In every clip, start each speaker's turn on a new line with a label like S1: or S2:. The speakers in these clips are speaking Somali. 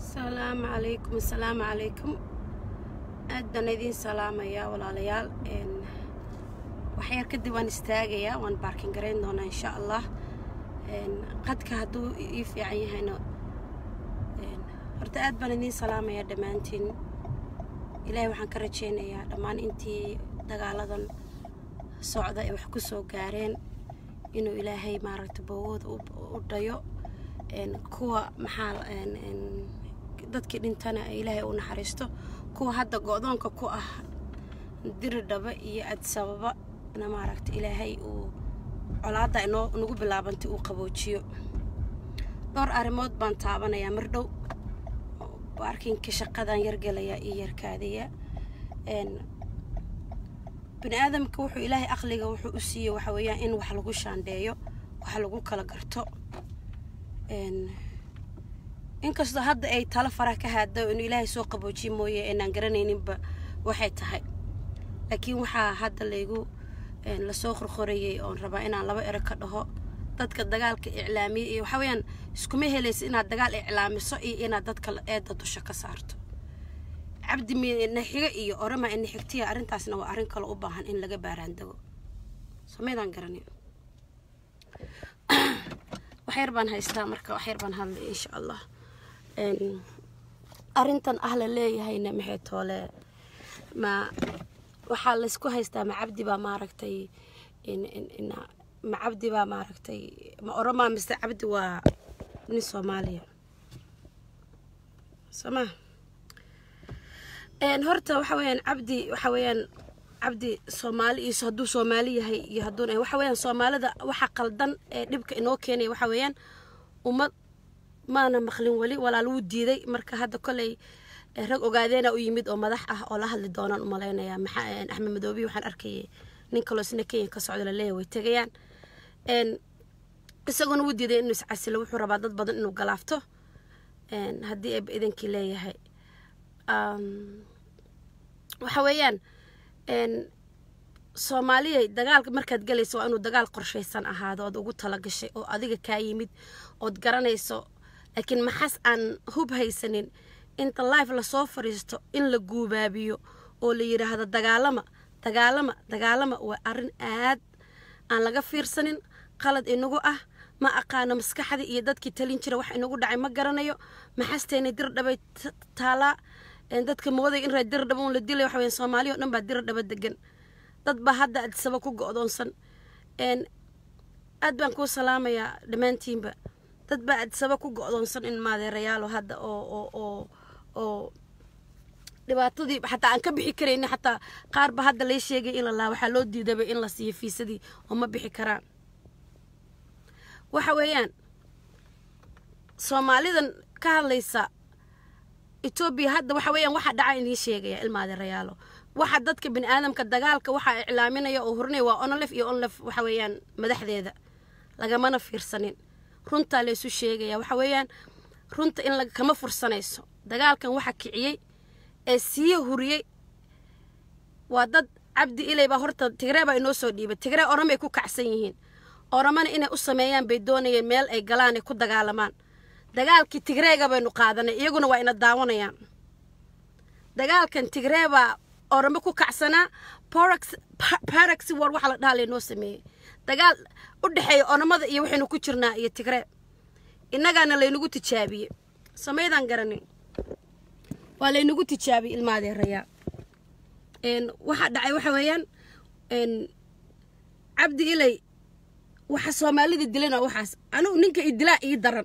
S1: asalaamu calaykum asalaamu calaykum aad baan idiin salaamayaa walaalayaal waxyar kadib waan istaagayaa waan baarkin garayn doonaa insha allah qadka hadduu ii fiican yahayna horta aad baan idiin salaamayaa dhammaantiin ilaahay waxaan ka rajaynayaa dhammaan intii dagaaladan socda ee wax ku soo gaareen inuu ilaahay maaragta boogooda u dhayo kuwa maxaa dadkii dhintana ilaahay u naxariisto kuwa hadda go-doonka ku ah diridhaba iyo adsababa na maaragta ilaahay uu colaadda inoo nagu bilaabantay uu qaboojiyo dhowr arrimood baan taabanayaa mar dhow baarkinka shaqadan yargelayaa iyo yarkaadaya bini aadamka wuxuu ilaahay aqliga wuxuu u siiyey waxa weeyaan in wax lagu shaandheeyo wax lagu kala garto inkastoo hadda ay talo faraha ka haado inuu ilaahay soo qaboojiye mooye aynaan garanayninba waxay tahay laakiin waxaa hadda laygu lasoo qorqorayay oon rabaa inaan laba ero ka dhaho dadka dagaalka iclaamiya iyo waxaa weeyaan iskuma helaysa inaad dagaal iclaamiso iyo inaad dadka eedda dusha ka saarto cabdi naxigo iyo orama naxigtiya arrintaasna waa arrin kale u baahan in laga baaraandago samaydaan garanay waxyar baan haystaa marka waxyar baan hadlay insha allah arrintan ah la leeyahayna maxay toole ma waxaa laysku haystaa ma cabdi baa maaragtay ma cabdi baa maaragtay ma oromaa mise cabdi waa nin soomaaliya sooma horta waxa weeyaan cabdi waxa weeyaan cabdi soomaali iyo hadduu soomaali yahay iyo hadduun waxa weeyaan soomaalida waxa qaldan ee dhibka inoo keenaya waxa weeyaan ummad maana maqlin weli walaal wuu diiday marka hadda koley rag ogaadeena u yimid oo madax ah oo la hadli doonaan umalaynayaa maxaa axmed madoobiyi waxaan arkayay nin kaloo isna kenya ka socda laleeyahay way tegayaan isaguna wuu diiday inuu iscasilo wuxuu rabaa dad badan inuu galaafto haddii eeba idankii leeyahay waxa weeyaan soomaaliya dagaalka markaad galayso waa inuu dagaal qorshaysan ahaado ood ugu talagashay oo adiga kaa yimid ood garanayso laakiin maxas aan hub haysanin inta life lasoo fadhiisto in la guubaabiyo oo la yidhaahdo dagaalama dagaalama dagaalama waa arrin aad aan laga fiirsanin qalad inagu ah ma aqaano maskaxdii iyo dadkii talin jira wax inagu dhacay ma garanayo maxasteena dirdhabay taalaa dadka mooday in raa dirdhaba un la dilay waxa weya soomaaliya o dhan baa dirdhaba degan dad baa hadda adsaba ku go-doonsan aad baan kuu salaamayaa dhammaantiinba dad baa adsaba ku go-doonsan in maadeerayaalo hadda oo oo oo oo dhibaatadii xataa aan ka bixi karayni xataa qaar ba hadda lay sheegay in la laa waxaa loo diidaba in la siiyo fiisadii oo ma bixi karaan waxa weeyaan soomaalidan ka hadlaysa etoobiya hadda waxa weeyaan waxa dhaca idiin sheegaya ilmaadeerayaalo waxa dadka bini aadamka dagaalka waxaa iclaaminaya oo hurinaya waa onolef iyo onlef waxa weeyaan madaxdeeda lagamana fiirsanin runtaa laysu sheegaya waxa weeyaan runta in kama fursanayso dagaalkan waxa kiciyey ee sii huriyey waa dad cabdi ilay baa horta tigree baa inoo soo dhiibay tigree oramay ku kacsan yihiin oramana inay u sameeyaan bay doonayeen meel ay galaan ay ku dagaalamaan dagaalkii tigreega baynu qaadanay iyaguna waa ina daawanayaan dagaalkan tigree baa oramo ku kacsanaa parax war waxa la dhaha laynoo sameeyey dagaal u dhexeeya oramada iyo waxaynu ku jirnaa iyo tigree innagaana laynagu tijaabiyey samaydaan garanin waa laynagu tijaabiyey ilmaadeerayaa waxaa dhacay waxa weeyaan cabdi ilay waxa soomaalida dilana waxaas anugu ninka idilaa ii daran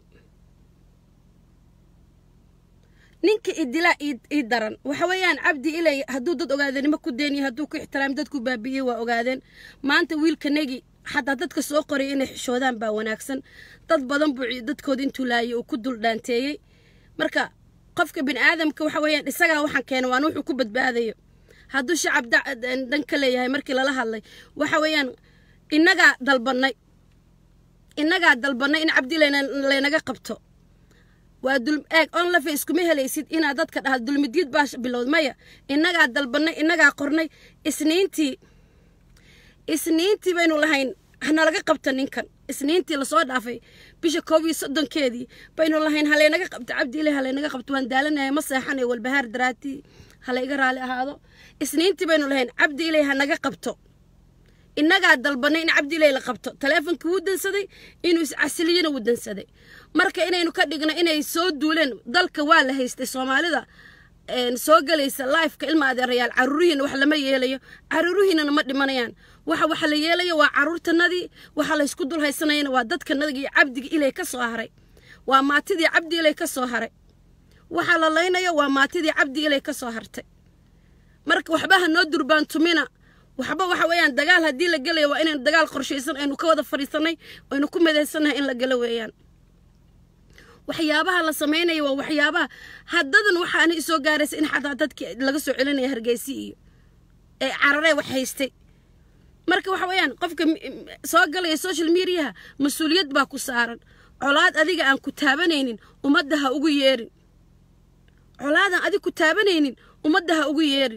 S1: ninka idilaa ii daran waxa weeyaan cabdi ilay hadduu dad ogaadanimo ku deeniyo hadduu ku ixtiraam dadku baabi'iyey waa ogaadeen maanta wiilkanagi xataa dadka soo qoray inay xishoodaan baa wanaagsan dad badan buu dadkooda intuu laayay uu ku dul dhaanteeyey marka qofka bini aadamka waxa weeyaan isagaa waxaan keena waana wuxuu ku badbaadayo hadduu shacab dhan ka leeyahay markii lala hadlay waxa weeyaan innagaa dalbannay innagaa dalbannay in cabdi laynaga qabto waa dul eeg onlafe iskuma helaysid inaad dadka dhaha dulmidyad baa bilowd maya innagaa dalbannay innagaa qornay isniintii isniintii baynu lahayn hanalaga qabta ninkan isniintii lasoo dhaafay bisha koob iyo soddonkeedii baynu lahayn halaynaga qabto cabdi ilay halaynaga qabto waan daalanahay ma seexanayo walbahaar daraatii halayga raali ahaado isniintii baynu lahayn cabdi ilay hanaga qabto innagaa dalbanay in cabdi ilay la qabto taleefonkii wuu dansaday inuu iscasiliyana wuu dansaday marka inaynu ka dhigno inay soo duuleen dalka waa la haystay soomaalida soo galaysa lifeka ilma adeerayaal caruurihiina wax lama yeelayo caruurihiinana ma dhimanayaan waxa waxa la yeelaya waa caruurtanadii waxa laysku dul haysanayana waa dadkanadii iyo cabdigi ilay ka soo haray waa maatidii cabdi ilay ka soo haray waxa la laynayo waa maatidii cabdi ilay ka soo hartay marka waxba ha noo durbaantumina waxba waxa weeyaan dagaal haddii la gelayo waa inaynu dagaal qorshaysan aynu ka wada fadhiisanay aynu ku midaysannahay in la gelo weeyaan waxyaabaha la samaynayo waa waxyaabaha haddadan waxaana isoo gaaraysa in xataa dadkii laga soo celinaya hargeysi iyo ee cararee wax haystay marka waxa weeyaan qofka soo galaya social mediaha mas-uuliyad baa ku saaran colaad adiga aan ku taabanaynin ummadda ha ugu yeerin colaadan adig ku taabanaynin ummadda ha ugu yeerin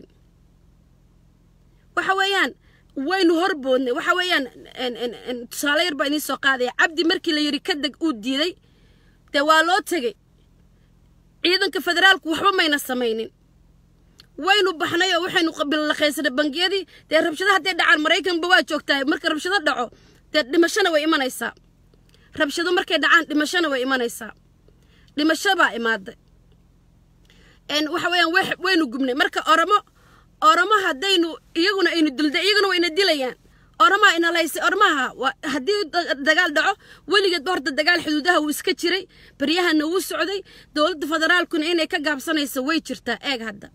S1: waxa weeyaan waynu horboodnay waxa weeyaan tusaale yar baa idiin soo qaadaya cabdi markii la yidhi ka deg uu diiday dee waa loo tegey ciidanka federaalku waxba mayna samaynin waynu baxnay oo waxaynu bilaqaysanay bangiyadii dee rabshado hadday dhacaan maraykanba waa joogtaa marka rabshado dhaco dee dhimashona way imanaysaa rabshado markay dhacaan dhimashona way imanaysaa dhimasho baa imaaday waxa weeyaan waynu gubnay marka oromo oromo haddaynu iyaguna aynu dilda iyaguna wayna dilayaan oromaa inalaysay oromaha haddii dagaal dhaco weligeedba horta dagaal xuduudaha wuu iska jiray baryahana wuu socday dowladda federaalkuna inay ka gaabsanayso way jirtaa eeg hadda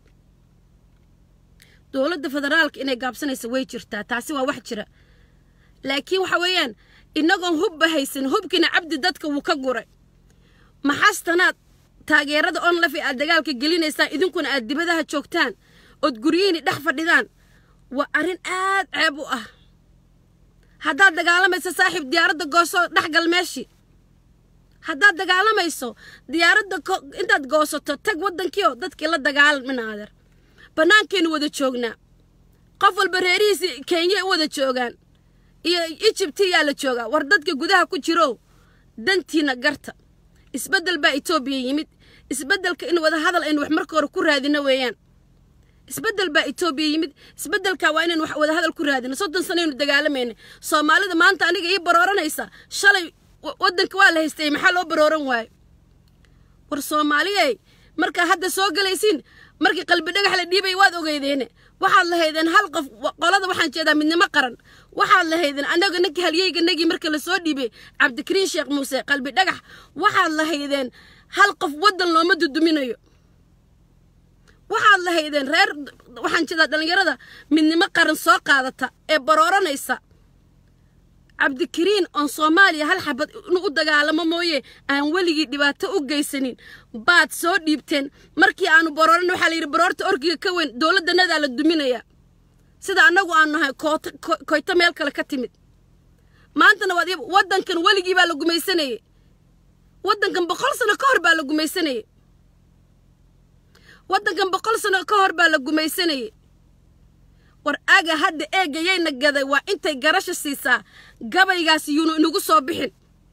S1: dowladda federaalka inay gaabsanayso way jirtaa taasi waa wax jira laakiin waxa weeyaan inagoon hubba haysan hubkiina cabdi dadka wuu ka guray maxastanaad taageerada onlaf ee aad dagaalka gelinaysaan idinkuna aad dibadaha joogtaan ood guryihiini dhex fadhidaan waa arrin aad ceeb u ah haddaad dagaalamayso saaxiib diyaaradda gooso dhexgal meeshii haddaad dagaalamayso diyaaradda intaad goosato tag waddankiio dadkii la dagaalamina adeer bannaankaynu wada joognaa qof walba reerihiisi kenya u wada joogaan iyo ijibti yaa la joogaa war dadka gudaha ku jirow dantiina garta isbeddel baa etoobiya yimid isbeddelka in wada hadal aynu wax marka hore ku raadino weeyaan isbeddel baa etoobiya yimid isbeddelka waa inaynu wax wada hadal ku raadino soddon sanaynu dagaalamayna soomaalida maanta aniga ii barooranaysa shalay waddanka waa la haystay maxaa loo barooran waayo war soomaaliyey markaa hadda soo galaysiin markii qalbi dhagax la dhiibay waad ogeydeene waxaad lahaydeen hal qof qolada waxaan jeedaa midnimo qaran waxaad lahaydeen annaga ninka halyeyganagii marka lasoo dhiibay cabdikariin sheekh muuse qalbi dhagax waxaad lahaydeen hal qof waddan looma duduminayo waxaad lahaydeen reer waxaan jeedaa dhallinyarada midnimo qaran soo qaadata ee barooranaysa cabdikariin oon soomaaliya hal xabad inuu u dagaalamo mooye aan weligii dhibaato u geysanin baad soo dhiibteen markii aanu barooran waxaa la yidhi baroorta orgiga ka weyn dowladdanadaa la duminaya sida annagu aanu nahay koota koyto meel kale ka timid maantana waad waddankan weligii baa la gumaysanayey waddankan boqol sano ka hor baa la gumaysanayey waddankan boqol sano ka hor baa la gumaysanayey war aga hadda eegayayna gaday waa intay garasha siisaa gabaygaas yuunu inagu soo bixin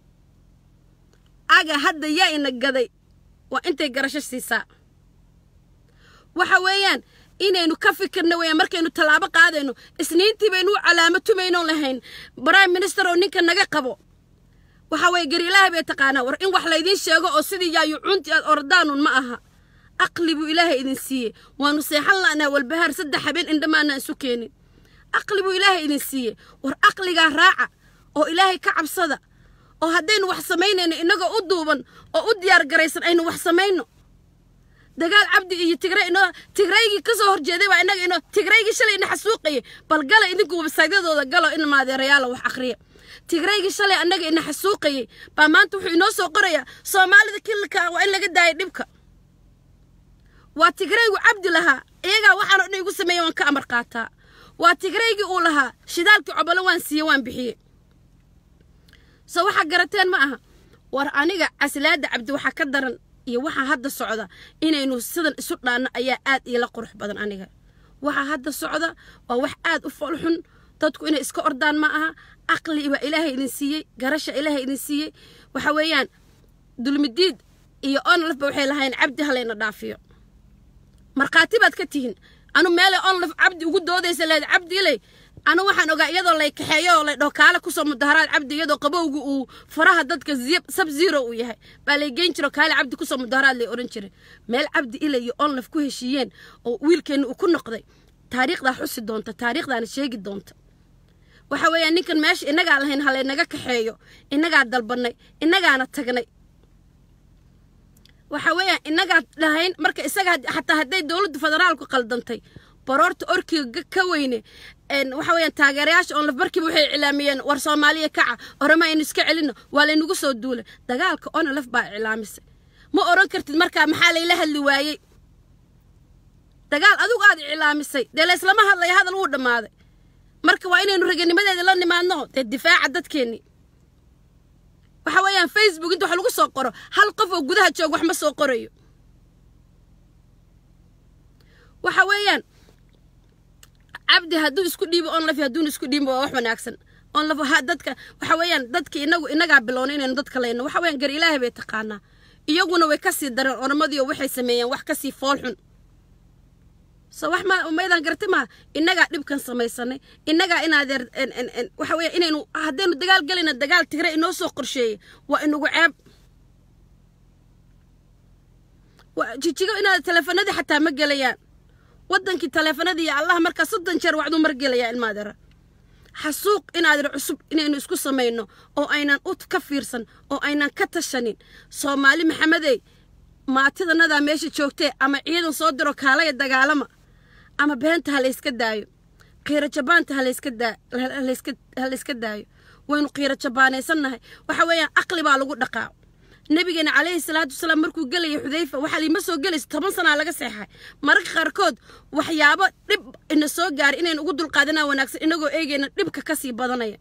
S1: aga hadda yaa ina gaday waa intay garasho siisaa waxa weeyaan inaynu ka fikirna weeyaan markaynu tallaabo qaadayno isniintii baynu u calaamo tumaynoon lahayn prime minister oo ninka naga qabo waxa weeye gari ilaahay bay taqaanaa war in wax laydiin sheego oo sidii yaayucuuntii aad ordaanun ma aha aqli buu ilaahay idin siiyey waanu seexan la'naa walbahaar saddex habeen indhamaana isu keenin aqli buu ilaahay idin siiyey war aqligaa raaca oo ilaahay ka cabsada oo haddaynu wax samaynayno innagoo u duuban oo u diyaar garaysan aynu wax samayno dagaal cabdi iyo tigray inoo tigraygii ka soo horjeeday waa innaga inoo tigraygii shalay ina xasuuqayay bal gala idinku websaydyadooda galo in maadeerayaala wax akhriya tigraygii shalay annaga ina xasuuqayay baa maanta wuxuu inoo soo qorayaa soomaalida kilka waa in laga daaya dhibka waa tigraygu cabdi lahaa iyagaa waxaan o dhan igu sameeya waan ka amar qaataa waa tigraygii uu lahaa shidaalkii cobolo waan siiye waan bixiyey soo waxaa garateen ma aha war aniga caslaada cabdi waxaa ka daran iyo waxaa hadda socda inaynu sidan isu dhaanno ayaa aad iila qurux badan aniga waxaa hadda socda waa wax aad u foolxun dadku inay iska ordaan ma aha aqli baa ilaahay idin siiyey garasha ilaahay idin siiyey waxa weeyaan dulmidiid iyo onlafba waxay lahayn cabdi halayna dhaafiyo markhaati baad ka tihiin anu meelay onlaf cabdi ugu doodaysa leed cabdi ilay anu waxaan ogaa iyadoo lay kaxeeyo oo lay dhaho kaale kusoo mudaharaad cabdi iyadoo qabowga uu faraha dadka sab zero uu yahay baa lay geyn jiro kaale cabdi kusoo mudaharaad lay odhan jiray meel cabdi ilay iyo onlaf ku heshiiyeen oo wiilkeenna uu ku noqday taariikhdaa xusi doonta taariikhdaana sheegi doonta waxa weeyaan ninkan meesha innagaa lahayn halaynaga kaxeeyo innagaa dalbannay innagaana tagnay waxa weeyaan innagaa lahayn marka isaga xataa hadday dowladda federaalku qaldantay baroorta orkiga ka weyne waxa weeyaan taageerayaasha onlaf markiiba waxay iclaamiyeen war soomaaliya kaca orama aynu iska celino waa laynagu soo duulay dagaalka onlaf baa iclaamisay ma oran kartid markaa maxaa layla hadli waayey dagaal adigu aad iclaamisay dee layslama hadlaya hadal wuu dhammaaday marka waa inaynu raganimadeeda la nimaadno dee difaaca dadkeennii waxa weeyaan facebook inta wax lagu soo qoro hal qof oo gudaha joog wax ma soo qorayo waxa weeyaan cabdi hadduu isku dhiibo onlaf hadduuna isku dhiibo waa wax wanaagsan onlaf dadka waxa weeyaan dadki inagu inagaa bilowna inaynu dadka layno waxa weeyaan gar ilaahay bay taqaanaa iyaguna way kasii dareen oramadii oo waxay sameeyeen wax kasii fool xun so wax ma maydaan garti maa innagaa dhibkan samaysanay innagaa inaadeer waxa weya inaynu haddaynu dagaal gelayna dagaal tigre inoo soo qorsheeyey waa inugu ceeb jijigo inaad taleefanadii xataa ma gelayaan waddankii taleefanadii iyo allaha markaa soddon jeer wacduu mar gelayaa ilmaadeera xasuuq inaadeer cusub inaynu isku samayno oo aynan u ka fiirsan oo aynan ka tashanin soomaali maxamedey maatidanadaa meesha joogtee ama ciidan soo diro kaalaya dagaalama ama beenta ha layska daayo qiiro jabaanta ha layska daayo waynu qiiro jabaanaysannahay waxa weeyaan aqli baa lagu dhaqaa nabigeena calayhi salaatu wasalaam markuu gelaya xudayfa waxaa liima soo gelaysa toban sanaa laga seexay mararka qaarkood waxyaabo dhib ina soo gaaray inaynu ugu dulqaadanaa wanaagsan inagoo eegayna dhibka kasii badanaya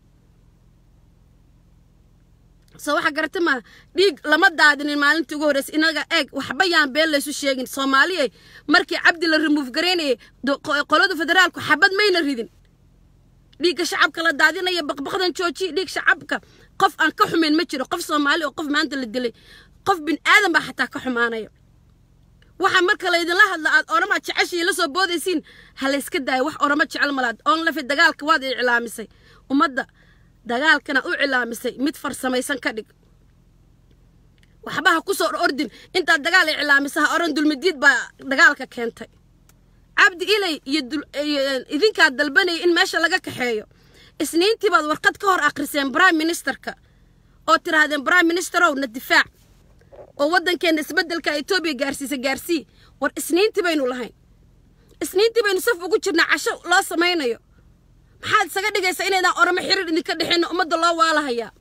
S1: soo waxa garata maa dhiig lama daadinin maalintii ugu horreysay inaga eeg waxba yaan been laysu sheegin soomaaliya markii cabdi la remuuf garaynayay qolada federaalku xabad mayna ridin dhiigga shacabka la daadinaya baqbaqdan joojiya dhiig shacabka qof aan ka xumayn ma jiro qof soomaali oo qof maanta la dilay qof bin aadan baa xataa ka xumaanaya waxa marka laydinla hadla aad oramaad jeceshii la soo boodaysiin ha layska daayo wax orama jecel malaad oon lafi dagaalka waad iclaamisay ummadda dagaalkana u cilaamisay mid farsamaysan ka dhig waxba ha ku soo ordin intaad dagaal iclaamisa ha oran dulmidiid baa dagaalka keentay cabdi ilay iyo idinkaad dalbanaya in meesha laga kaxeeyo isniintii baad warqad ka hor akhriseen prime ministerka oo tidhaahdeen prime ministerow na difaac oo waddankeenna isbeddelka etoobiya gaarsiisa gaarsii war isniintii baynu lahayn isniintii baynu saf ugu jirnaa casho loo samaynayo maxaad isaga dhigaysaa inaydaan oramo xiriir idinka dhexeenna ummadda loo waalahayaa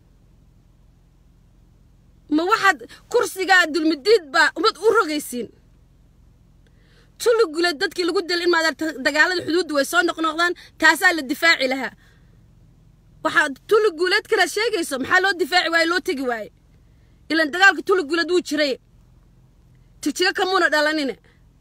S1: ma waxaad kursigaa dulmidiid baa ummad u rogaysiin tulugule dadkii lagu dil in maadaarta dagaalada xuduudda way soo noqnoqdaan taasaa la difaaci lahaa waxaa tuluguuleed kanaad sheegayso maxaa loo difaaci waaye loo tegi waaye ilan dagaalka tuluguuleed wuu jiray tigjigo kamuuna dhalanine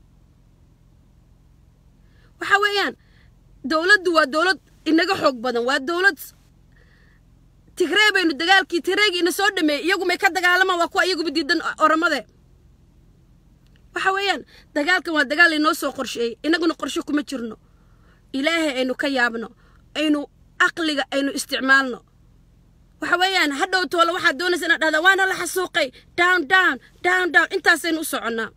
S1: waxa weeyaan dowladdu waa dowlad inaga xoog badan waa dowlad tigree baynu dagaalkii tigreegii ina soo dhameeyey iyagu may ka dagaalamaan waa kuwa iyaguba diidan oramade waxa weeyaan dagaalkan waa dagaal inoo soo qorsheeyey inaguna qorshe kuma jirno ilaahay aynu ka yaabno aynu aqliga aynu isticmaalno waxa weeyaan hadhow toole waxaad doonaysa inaad dhahdaa waana la xasuuqay down down down down intaasaynu u soconnaa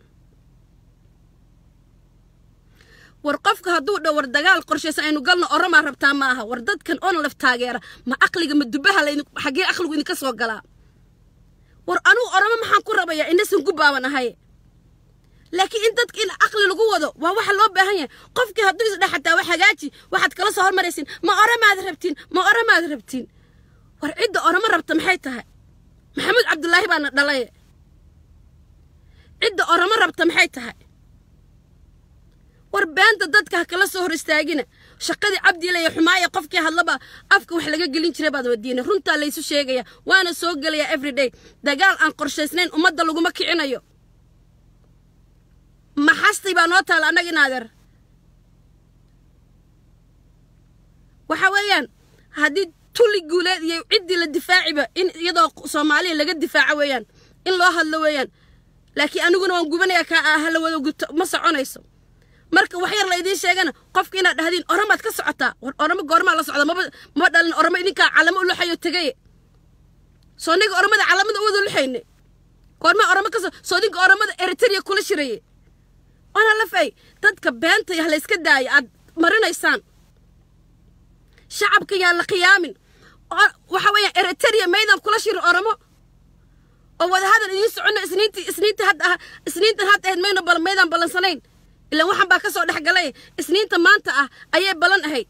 S1: war qofka hadduu dhow war dagaal qorshaysan aynu galno oramaa rabtaa ma aha war dadkan oona laf taageera ma aqliga ma dubaha laydin xaggee aqligu idinka soo galaa war anugu oramo maxaan ku rabayaa inasan gubaaban ahay laakiin in dadka in aqli lagu wado waa waxa loo baahan yahay qofkii hadduu isdhe xataa wax hagaaji waxaad kala soo hormaraysiin ma oramaad rabtiin ma oramaad rabtiin war cidda oramo rabta maxay tahay maxamuud cabdulaahi baana dhalay cidda oramo rabta maxay tahay war beenta dadka ha kala soo hor istaagina shaqadii cabdiilaya xumaaya qofkii hadlaba afka wax laga gelin jiray baad wadiina runtaa laysu sheegaya waana soo gelaya everyday dagaal aan qorshaysnayn ummadda laguma kicinayo maxastay baa noo taala annaga inaadeer waxa weeyaan haddii tulli guuleed iyo ciddii la difaaciba in iyadoo soomaaliya laga difaaco weeyaan in loo hadlo weeyaan laakiin aniguna waan gubanayaa kaa ah hala wada gubto ma soconayso marka wax yar la idiin sheegana qofka inaad dhahdiin oramaad ka socotaa war oramo goormaa la socda maba maba dhalin oramo idinkaa calamo u luxayo tegaye soo niga oramada calamada u wada luxayne goormaa oramo ka soo dinka oramada eritrea kula shiraye waana la fay dadka beenta yah la iska daaya aad marinaysaan shacabka yaan la khiyaamin waxa weeyaan eritrea maydan kula shirin oramo oo wadahadal idiin socono isniintii isniinta hadda ah isniintan hadda ahayd mayna bal maydaan ballansanayn ilaan waxaan baa ka soo dhex galay isniinta maanta ah ayay ballan ahayd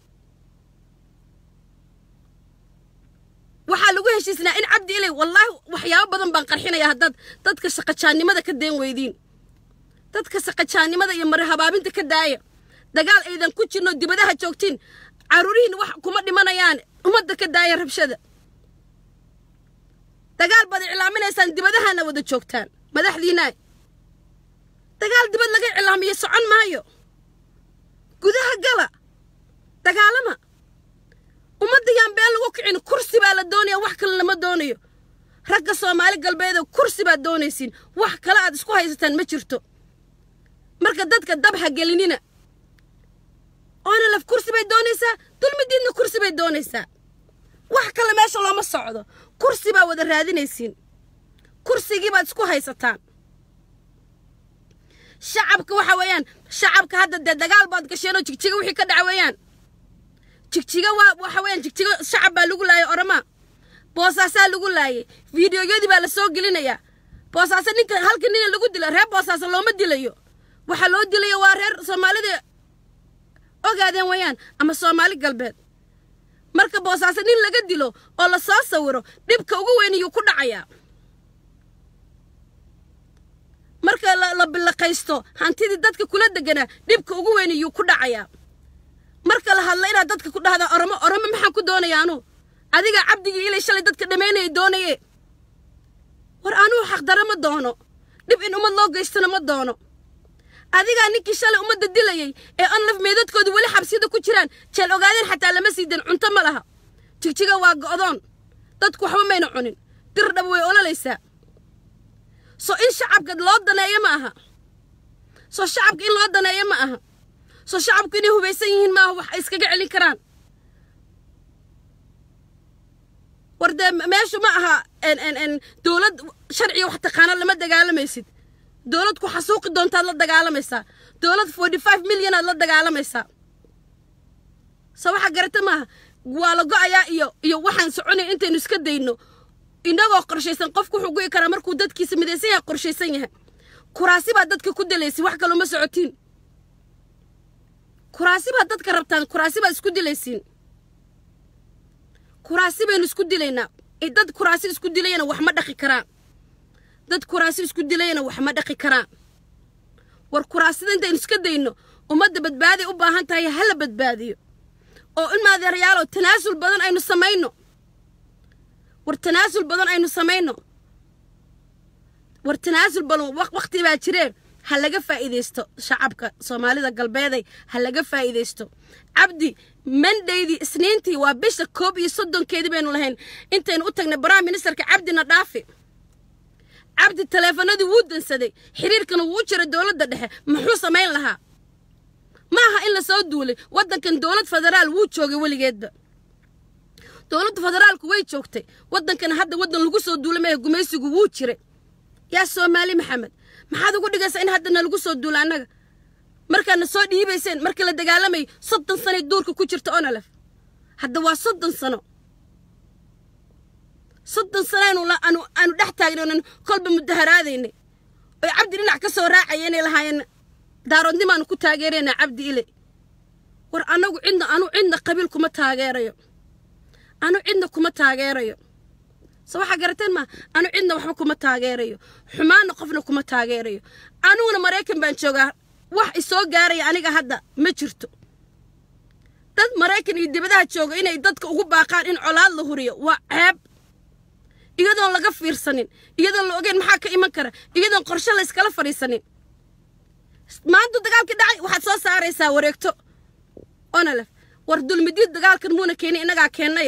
S1: waxaa lagu heshiisnaa in cabdi ilay wallaahi waxyaabo badan baan qarxinaya haddaad dadka shaqajaannimada ka deen weydiin dadka shaqajaannimada iyo mare habaabinta ka daaya dagaal aydan ku jirno dibadaha joogtiin caruurihiin wax kuma dhimanayaan ummadda ka daaya rabshada dagaal baad iclaaminaysaan dibadahana wada joogtaan madaxdiinaa dagaal dibad laga iclaamiyo socon maayo gudaha gala dagaalama ummadda yaan been lagu kicin kursi baa la doonaya wax kale lama doonayo ragga soomaali galbeeda kursi baad doonaysiin wax kale aad isku haysataan ma jirto marka dadka dabha gelinina oona laf kursi bay doonaysaa dulmidiidna kursi bay doonaysaa wax kale meesha looma socdo kursi baa wada raadinaysiin kursigii baad isku haysataan shacabka waxa weeyaan shacabka hadda dee dagaal baad gasheenoo jigjiga wixii ka dhaca weeyaan jigjiga waa waxa weeyaan jigjiga shacab baa lagu laayay oramaa boosaasaa lagu laayay fiidiyoyadii baa la soo gelinayaa boosaaso ninka halka nina lagu dila reer boosaaso looma dilayo waxaa loo dilayo waa reer soomaalida ogaadeen weeyaan ama soomaali galbeed marka boosaaso nin laga dilo oo la soo sawiro dhibka ugu weyn iyuu ku dhacayaa marka la bilaqaysto hantidii dadka kula deganaa dhibka ugu weyn iyuu ku dhacayaa marka la hadla inaad dadka ku dhahdaa oramo oramo maxaan ku doonaya anuu adigaa cabdigii ilay shalay dadka dhammaynaya doonaye war anuu xaqdara ma doono dhib in ummad loo geystana ma doono adigaa ninkii shalay ummadda dilayay ee onlaf meedadkooda weli xabsiyada ku jiraan jeel ogaadeen xataa lama siidan cunto ma laha jigjiga waa go'doon dadku waxba mayna cunin dir dhab way ololaysaa soo in shacabka loo daneeyo ma aha soo shacabka in loo daneeyo ma aha soo shacabku inay hubaysan yihiin maaha wax ay iskaga celin karaan war dee meeshu ma aha dowlad sharciga wax taqaana lama dagaalamaysid dowlad ku xasuuqi doontaad la dagaalamaysaa dowlad forty five milyonaad la dagaalamaysaa soo waxaa garata maaha waa la go'ayaa iyo iyo waxaan soconaya intaynu iska dayno inagoo qorshaysan qofku wuxuu go'i karaa markuu dadkiisa midaysan yahay qorshaysan yahay kuraasi baa dadka ku dilaysay wax kaloo ma socotiin kuraasi baad dadka rabtaan kuraasi baad isku dilaysiin kuraasi baynu isku dilaynaa dad kuraasi isku dilayana wax ma dhaqi karaan dad kuraasi isku dilayana wax ma dhaqi karaan war kuraasida intaynu iska dayno ummadda badbaaday u baahan tahay ha la badbaadiyo oo in maadeerayaalow tanaasul badan aynu samayno war tanaasul badan aynu samayno war tanaasul badan waqti baa jireen ha laga faa'iidaysto shacabka soomaalida galbeeday ha laga faa'iidaysto cabdi mandaydii isniintii waa bisha koob iyo soddonkeedii baynu lahayn intaynu u tagnay baraha ministerka cabdina dhaafi cabdi taleefanadii wuu dansaday xiriirkana wuu jiray dowladda dhexe muxuu samayn lahaa ma aha in la soo duulay waddankan dowlad federaal wuu joogay weligeedba dowladda federaalku way joogtay waddankana hadda waddan lagu soo duulay maahe gumaysigu wuu jiray yaa soomaali maxamed maxaad ugu dhigaysaa in hadda nalagu soo duula annaga markaadna soo dhiibayseen markii la dagaalamay soddon sanay duurka ku jirta onalef hadda waa soddon sano soddon sano aanu aanu dhex taagnan kolba mudaharaadaynay oy cabdi dhinac ka soo raacaya inay lahaayeen daaroodnimaanu ku taageeraynaa cabdi ile war annagu cidna anu cidna qabiil kuma taageerayo anu cidna kuma taageerayo se waxaa garateen maa anu cidna waxba kuma taageerayo xumaanna qofna kuma taageerayo aniguna maraykan baan joogaa wax isoo gaaraya aniga hadda ma jirto dad maraykan iyo dibadaha jooga inay dadka ugu baaqaan in colaad la huriyo waa ceeb iyadoon laga fiirsanin iyadoon la ogeyn maxaa ka iman kara iyadoon qorshe la yskala fadhiisanin maanta dagaalkii dhacay waxaad soo saaraysaa wareegto onalef war dulmidiid dagaalkan muuna keenin innagaa keennaye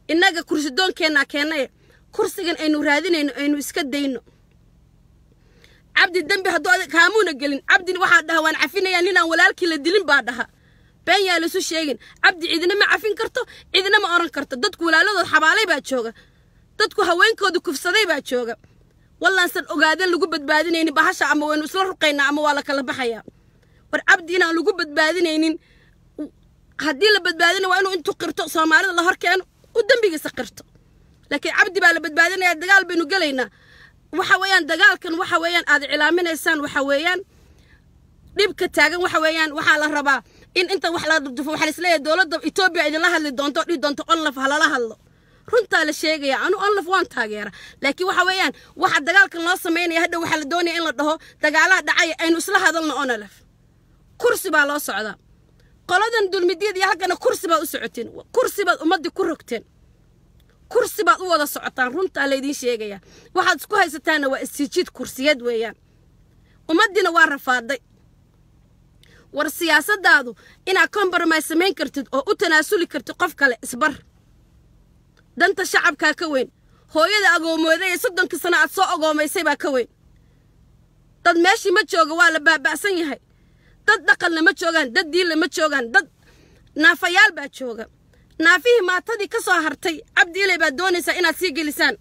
S1: innaga kursi doonkeenna keennaye kursigan aynu raadinayno aynu iska dayno cabdi dembi hadduu adig kaamuuna gelin cabdin waxaa dhaha waan cafinayaa ninaan walaalkii la dilin baa dhaha been yaa laisu sheegin cabdi cidina ma cafin karto cidina ma oran karto dadku walaaladood xabaalay baa jooga dadku haweenkooda kufsaday baa jooga wallaansan ogaadan lagu badbaadinaynin bahasha ama waynu isla ruqaynaa ama waa la kala baxayaa war cabdi inaan lagu badbaadinaynin haddii la badbaadina waa inuu intuu qirto soomaalida la hor keeno u dembigiisa qirto laakiin cabdi baa la badbaadinaya dagaal baynu gelaynaa waxa weeyaan dagaalkan waxa weeyaan aad cilaaminaysaan waxa weeyaan dhibka taagan waxa weeyaan waxaa la rabaa in inta wax la dufo waxaa isleeyahay dowladda etoobiya idinla hadli doonto dhihi doonto onlaf halala hadlo runtaa la sheegaya anu onlaf waan taageera laakiin waxa weeyaan waxa dagaalkan loo samaynaya hadha waxaa la doonaya in la dhaho dagaalaha dhacaya aynu isla hadalno onlaf kursi baa loo socdaa qoladan dulmidiyad iyo halkana kursi baad u socoteen kursi baad ummaddii ku rogteen kursi baad u wada socotaan runtaa laydiin sheegaya waxaad isku haysataanna waa isjiid kursiyad weeyaan ummaddiina waa rafaaday war siyaasadaadu inaad compromise samayn kartid oo u tanaasuli kartid qof kale isbar danta shacabkaa ka weyn hooyada agoomooday ee soddonkii sano aad soo agoomaysay baa ka weyn dad meeshii ma jooga waa la baaba'san yahay dad dhaqanna ma joogaan dad diinla ma joogaan dad naafayaal baa jooga naafihii maatadii ka soo hartay cabdi ilay baad doonaysaa inaad sii gelisaan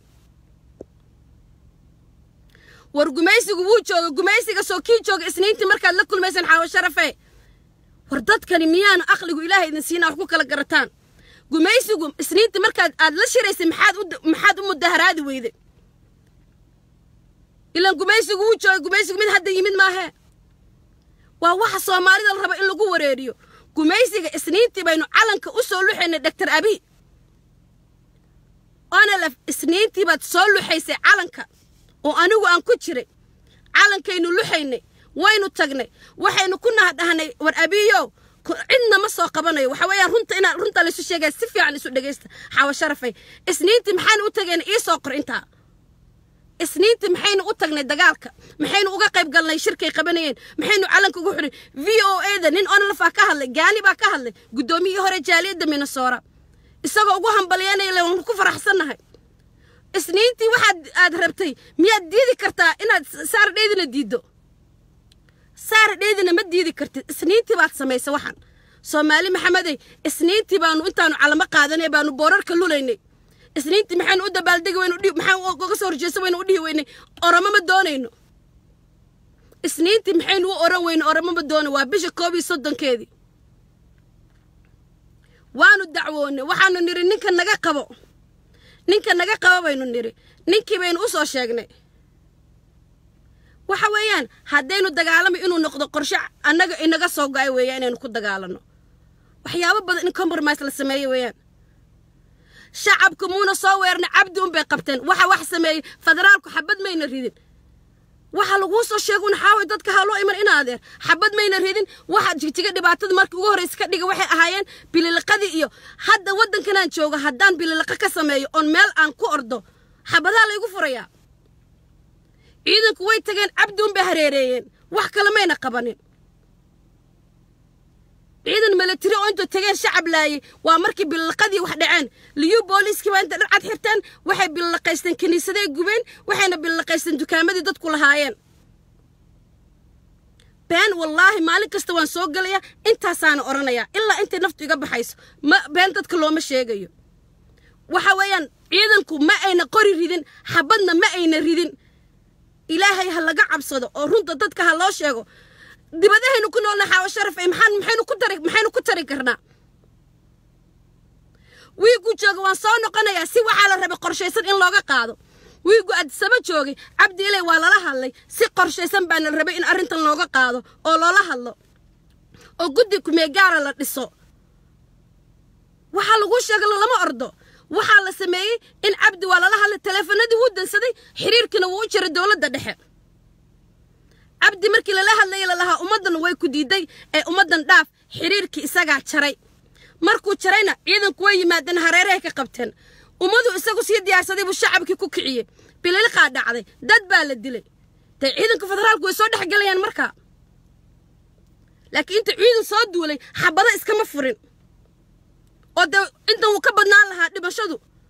S1: war gumaysigu wuu jooga gumaysiga soo kii jooga isniintii markaad la kulmaysaan xaawo sharafe war dadkani miyaanu aqligu ilaahay idin siina wax ku kala garataan gumaysigu isniintii markaad aad la shiraysay maxaad u maxaad u mudaharaadi weyday ilaan gumaysigu wuu jooga gumaysigu mid hadda yimid maahee waa waxa soomaalida la raba in lagu wareeriyo gumaysiga isniintii baynu calanka u soo luxaynay doctor abi onalef isniintii baad soo luxaysay calanka oo anigu aan ku jiray calankaynu luxaynay waynu tagnay waxaynu ku nahadhahnay war abiyow cidna ma soo qabanayo waxa weeyaan runta inaan runta laysu sheegaya si fiican isu dhegaysta xaawo sharafay isniintii maxaynu u tageen ii soo qor intaa isniintii maxaynu u tagnay dagaalka maxaynu uga qayb galnay shirkay qabanayeen maxaynu calanka ugu xidhay v o a da nin onlafaa ka hadlay gaani baa ka hadlay guddoomiyihii hore jaaliyadda minnesora isagoo ugu hambalyanaya le waanu ku faraxsannahay isniintii waxaad aad rabtay miyaad diidi kartaa inaad saara dheydina diiddo saara dheydina ma diidi kartid isniintii baad samaysay waxaan soomaali maxamedey isniintii baanu intaanu calamo qaadanay baanu boorarka lulaynay isniintii maxaynu u dabaaldegi weynu dhi maxaan uga soo horjeesa waynu u dhihi weynay oramo ma doonayno isniintii maxaynu u oran weyne oramo ma doono waa bisha koob iyo soddonkeedii waanu dacwoonnay waxaanu nidhi ninka naga qabo ninka naga qabo baynu nidhi ninkii baynu u soo sheegnay waxa weeyaan haddaynu dagaalamay inuu noqdo qorshe annaga inaga soo go-ay weeyaan inaynu ku dagaalanno waxyaabo badan in compromise la sameeyo weeyaan shacabka muuna soo weerna cabdi un bay qabteen waxa wax sameeyey federaalku xabad mayna ridin waxa laguu soo sheegun xaaway dadka ha loo iman in adeer xabad mayna ridin waxa jigjiga dhibaatada markii ugu horreysa ka dhiga waxay ahaayeen bililiqadii iyo hadda waddankanaan jooga haddaan bililiqa ka sameeyo oon meel aan ku ordo xabadaha laygu furayaa ciidanku way tageen cabdi un bay hareereeyeen wax kale mayna qabanin ciidan milatari oo intuu tageen shacab laayay waa markii billiqadii wax dhaceen liyu booliiskii baa inta dharcad xirteen waxay billiqaysteen kiniisaday gubeen waxayna billiqaysteen dukaamadii dadku lahaayeen been wallaahi maalin kasta waan soo gelayaa intaasaana odhanayaa ilaa intay naftu iga baxayso ma been dadka looma sheegayo waxa weeyaan ciidanku ma ayna qori ridin xabadna ma ayna ridin ilaahay ha laga cabsado oo runta dadka ha loo sheego dibadahaynu ku noolna xaawo sharaf ee maxaan maxaynu ku tari maxaynu ku tari karnaa wiigu jooga waan soo noqonayaa si waxaa la rabay qorshaysan in looga qaado wiigu addisaba joogay cabdi ilay waa lala hadlay si qorshaysan baana la rabay in arrintan looga qaado oo loola hadlo oo guddi kumeegaara la dhiso waxaa laguu sheega lama ordo waxaa la sameeyey in cabdi waa lala hadlay taleefanadii wuu dansaday xiriirkiina wuu u jiray dowladda dhexe cabdi markii lala hadlayay lalahaa ummaddan way ku diiday ee ummaddan dhaaf xiriirkii isagaa jaray markuu jarayna ciidanku way yimaadeen hareerahay ka qabteen ummadu isagu sii diyaarsaday buu shacabkii ku kiciyey bililiqaa dhacday dad baa la dilay dee ciidanka federaalku way soo dhex gelayaan markaa laakiin inta ciidan soo duulay xabado iskama furin oo dee intan wuu ka badnaan lahaa dhimashadu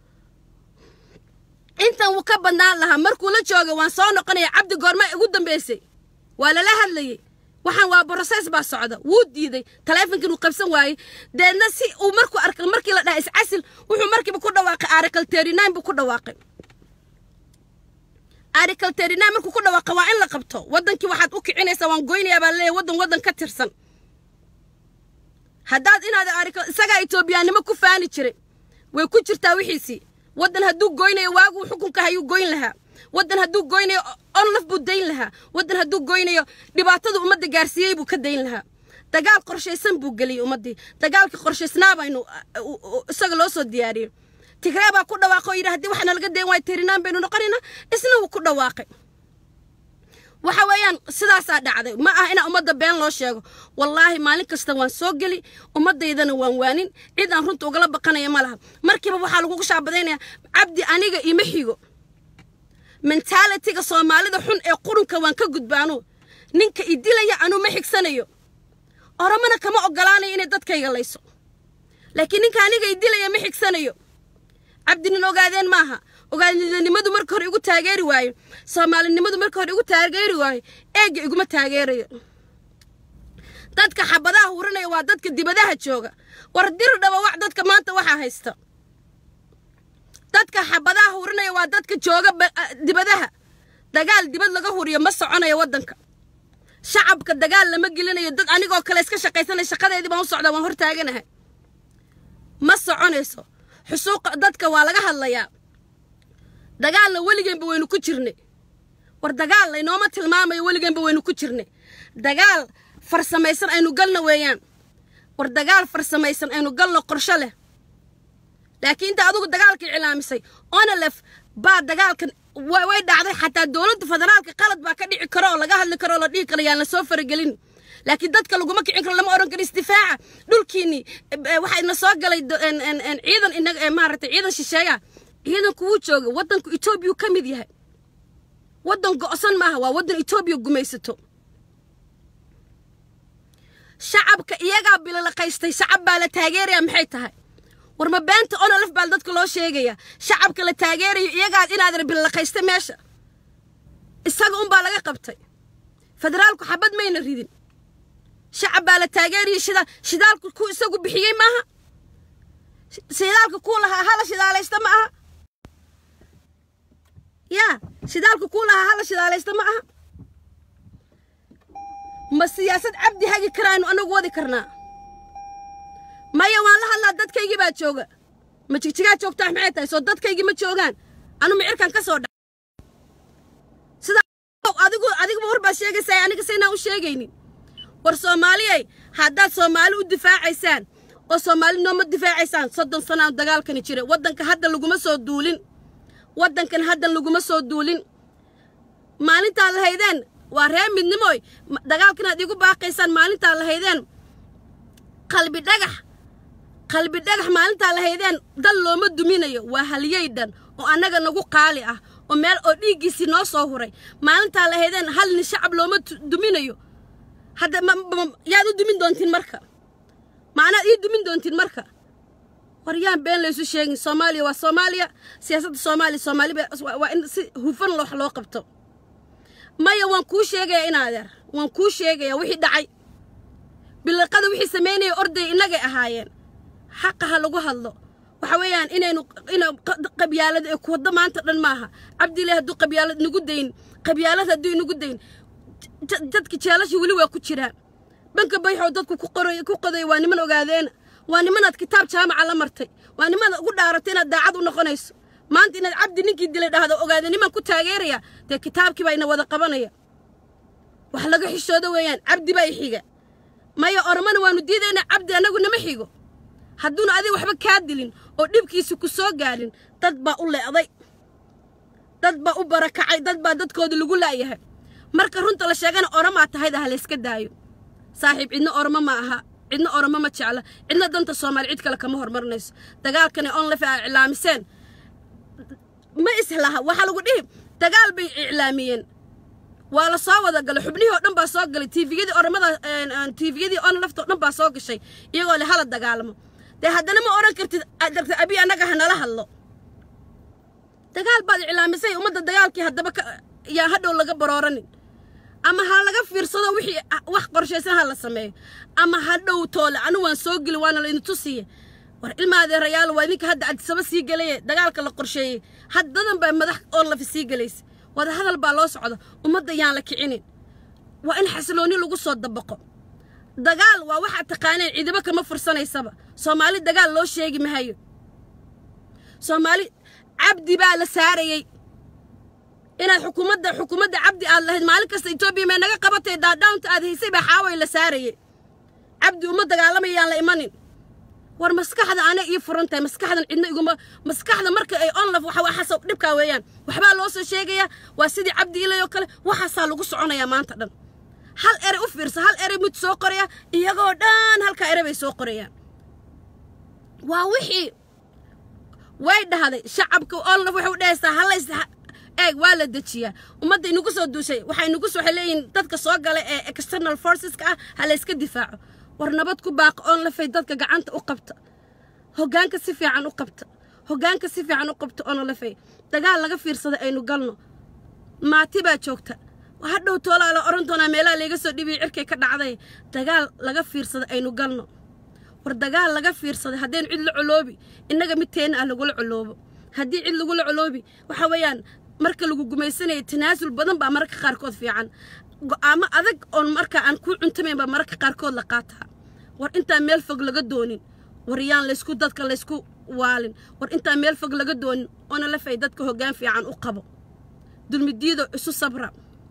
S1: intan wuu ka badnaan lahaa markuu la jooga waan soo noqonaya cabdi goorma ugu dambeysay waa lala hadlayay waxaan waa broses baa socda wuu diiday taleefonkan uu qabsan waayey deedna si uu markuu arkay markii la dhaha iscasil wuxuu markiiba ku dhawaaqay article thirty nine buu ku dhawaaqay article thirty nine markuu ku dhawaaqay waa in la qabto waddankii waxaad u kicinaysaa waan goynayaa baa laleeyahay waddan waddan ka tirsan haddaad inaad article isagaa etoobiyaanimo ku faani jiray way ku jirtaa wixiisii waddan hadduu goynayo waaguu xukunka hayuu goyn lahaa waddan hadduu goynayo onlaf buu dayn lahaa waddan hadduu goynayo dhibaatada ummadda gaarsiiyey buu ka dayn lahaa dagaal qorshaysan buu geliyey ummaddii dagaalkii qorshaysnaa baynu isaga loo soo diyaariyey tigree baa ku dhawaaqay oo yidhi haddii waxna laga dayn waayo tirinaan baynu noqonaynaa isna wuu ku dhawaaqay waxa weeyaan sidaasaa dhacday ma aha inaa ummadda been loo sheego wallaahi maalin kasta waan soo geli ummaddaydana waan waanin cid aan runta ugala baqanaya ma laha markiiba waxaa lagugu shaabadaynayaa cabdi aniga ima xigo mentaalitiga soomaalida xun ee qurunka waan ka gudbaano ninka i dilaya anuu ma xigsanayo oromana kama ogolaanayo inay dadkayga layso laakiin ninka aniga i dilaya ma xigsanayo cabdi nin ogaadeen maaha ogaadnimadu marka hore igu taageeri waayo soomaalinimadu marka hore igu taageeri waayo eegga iguma taageerayo dadka xabadaha hurinaya waa dadka dibadaha jooga war dir dhabawac dadka maanta waxaa haysta dadka xabadaha hurinaya waa dadka jooga dibadaha dagaal dibad laga huriyo ma soconayo waddanka shacabka dagaal lama gelinayo dad anigoo kale iska shaqaysanaya shaqadeedii baan u socdaa waan hortaaganahay ma soconayso xusuuqa dadka waa laga hadlayaa dagaalna weligeenba waynu ku jirnay war dagaal laynooma tilmaamayo weligeenba waynu ku jirnay dagaal farsamaysan aynu galna weeyaan war dagaal farsamaysan aynu galno qorsho leh laakiin inta adugu dagaalka iclaamisay onalef baa dagaalkan way dhacday xataa dowladda federaalka qalad baa ka dhici karo oo laga hadli karo oo la dhihi karo yaan lasoo faragelin laakiin dadka laguma kicin karo lama odhan karo isdifaaca dhulkiinii waxaa ina soo galay ciidan inaga maaragtay ciidan shisheeya ciidanku wuu jooga waddanku etoobiya ka mid yahay waddan go'san maaha waa waddan etoobiya gumaysato shacabka iyagaa bilalaqaystay shacab baa la taageeraya maxay tahay war ma beenta onolaf baa dadka loo sheegaya shacabka la taageerayo iyagaad inaadan bilalaqaystay meesha isaga unbaa laga qabtay federaalku xabad mayna ridin shacab baa la taageeraya shidaal shidaalku ku isagu bixiyey maaha shidaalka kuu lahaa hala shidaalaysta ma aha yaa shidaalka kuu lahaa hala shidaalaysta ma aha ma siyaasad cabdi hagi karaaynu anagu wadi karnaa maya waan la hadlaa dadkaygii baa jooga ma jigjigaa joogtaa maxay tahay soo dadkaygii ma joogaan anu micirkan ka soo dha sida adigu adiguba war baad sheegaysaa aniga saynaan u sheegaynin war soomaaliyay haddaad soomaali u difaacaysaan oo soomaali nooma difaacaysaan soddon sanaan dagaalkani jira waddanka hadda laguma soo duulin waddankan haddan laguma soo duulin maalintaad lahaydeen waa ree midnimoy dagaalkan aad igu baaqaysaan maalintaad lahaydeen qalbi dhagax qalbi dhagax maalintaa lahaydeen dal looma duminayo waa haliyey dhan oo annaga nagu qaali ah oo meel oo dhiiggiisii noo soo huray maalintaa lahaydeen hal nin shacab looma duminayo hadda yaad u dumin doontiin marka macnaad ii dumin doontiin marka war yaan been laysu sheegin soomaaliya waa soomaaliya siyaasadda soomaaliya soomaaliba waa in si hufan wax loo qabto maya waan kuu sheegaya in adeer waan kuu sheegaya wixii dhacay biliqada wixii samaynaya orday innagay ahaayeen xaqa ha lagu hadlo waxa weeyaan inaynu ina qabyaalada ee kuwaddo maanta dhan maaha cabdillahi hadduu qabyaalad inagu dayn qabyaalad hadduu inagu dayn dadka jeelasha weli waa ku jiraan banka bayxoo dadku ku qoray ku qoday waa niman ogaadeena waa nimanaad kitaab jaamaca la martay waa nimanaad ugu dhaaratay inaad daacad u noqonayso maanta inaad cabdi ninkii dilay dhahdo ogaade niman ku taageeraya dee kitaabkii baa ina wada qabanaya wax laga xishoodo weeyaan cabdi baa i xiga maya oromana waanu diidaynaa cabdi annagu nama xigo hadduuna adiga waxba kaa dilin oo dhibkiisi ku soo gaadhin dad baa u leeday dad baa u barakacay dad baa dadkooda lagu laayahay marka runta la sheegana oromaa tahayda ha layska daayo saaxiib cidna oromo ma aha cidna oromo ma jecla cidna danta soomaali cid kale kama hormarinayso dagaalkani onlef aa iclaamiseen ma islaha waxaa lagu dhihi dagaal bay iclaamiyeen waa la soo wada galay xubnihii oo dhan baa soo galay tiifiyadii oromada tiifiyadii onlefta oo dhan baa soo gashay iyagoo le hala dagaalamo dee haddana ma odhan kartid darta abi annaga ha nala hadlo dagaal baad iclaamisay ummadda dagaalkii haddaba yaa hadhow laga barooranin ama ha laga fiirsado wixii wax qorshaysan ha la sameeyo ama hadhow toole anu waan soo geli waana laydin tusiye war ilmaadeerayaal waa idinka hadda cadisaba sii gelaye dagaalka la qorsheeyey haddadan baa madax oo lafi sii gelaysa wada hadal baa loo socda ummadda yaan la kicinin waa in xasiloonni lagu soo dabaqo dagaal waa waxaad taqaaneen ciidamo kama fursanaysaba soomaali dagaal loo sheegi mahayo soomaali cabdi baa la saarayey inaad xukuumadda xukuumadda cabdi aad lahayd maalin kasta etoobiya may naga qabatay daadhawnta aad haysay baa xaaway la saarayey cabdi uma dagaalamayaan la imanin war maskaxda ana ii furan tahay maskaxdan cidna iguma maskaxda marka ay onlaf waxa waxaas dhibkaa weeyaan waxbaa loo soo sheegayaa waa sidii cabdi ilay oo kale waxaasaa lagu soconayaa maanta dhan hal erey u fiirsa hal erey mid soo qoraya iyagoo dhan halkaa erey bay soo qorayaan waa wixii way dhahday shacabka onlaf waxay u dhahaysaa halays eeg waa la dejiyaa ummadda inagu soo duushay waxay inagu soo waxay leeyihin dadka soo gala ee external forceska ah ha la yska difaaco war nabad ku baaqo oon lafay dadka gacanta u qabta hoggaanka si fiican u qabta hoggaanka si fiican u qabta oona lafay dagaal laga fiirsada aynu galno maati baa joogta hadhow toolaa la odhan doonaa meelaha layga soo dhibiyay cirkay ka dhacday dagaal laga fiirsada aynu galno war dagaal laga fiirsaday haddaynu cid la coloobi innaga midteenna ah lagula coloobo haddii cid lagula coloobi waxa weeyaan marka lagu gumaysanaya tanaasul badan baa mararka qaarkood fiican go'aamo adag oon markaa aan kuu cuntamayn baa mararka qaarkood la qaataa war intaan meel fog laga doonin war yaan laysku dadka laysku waalin war intaan meel fog laga doonin oona la fay dadka hoggaan fiican u qabo dulmidiido isu sabra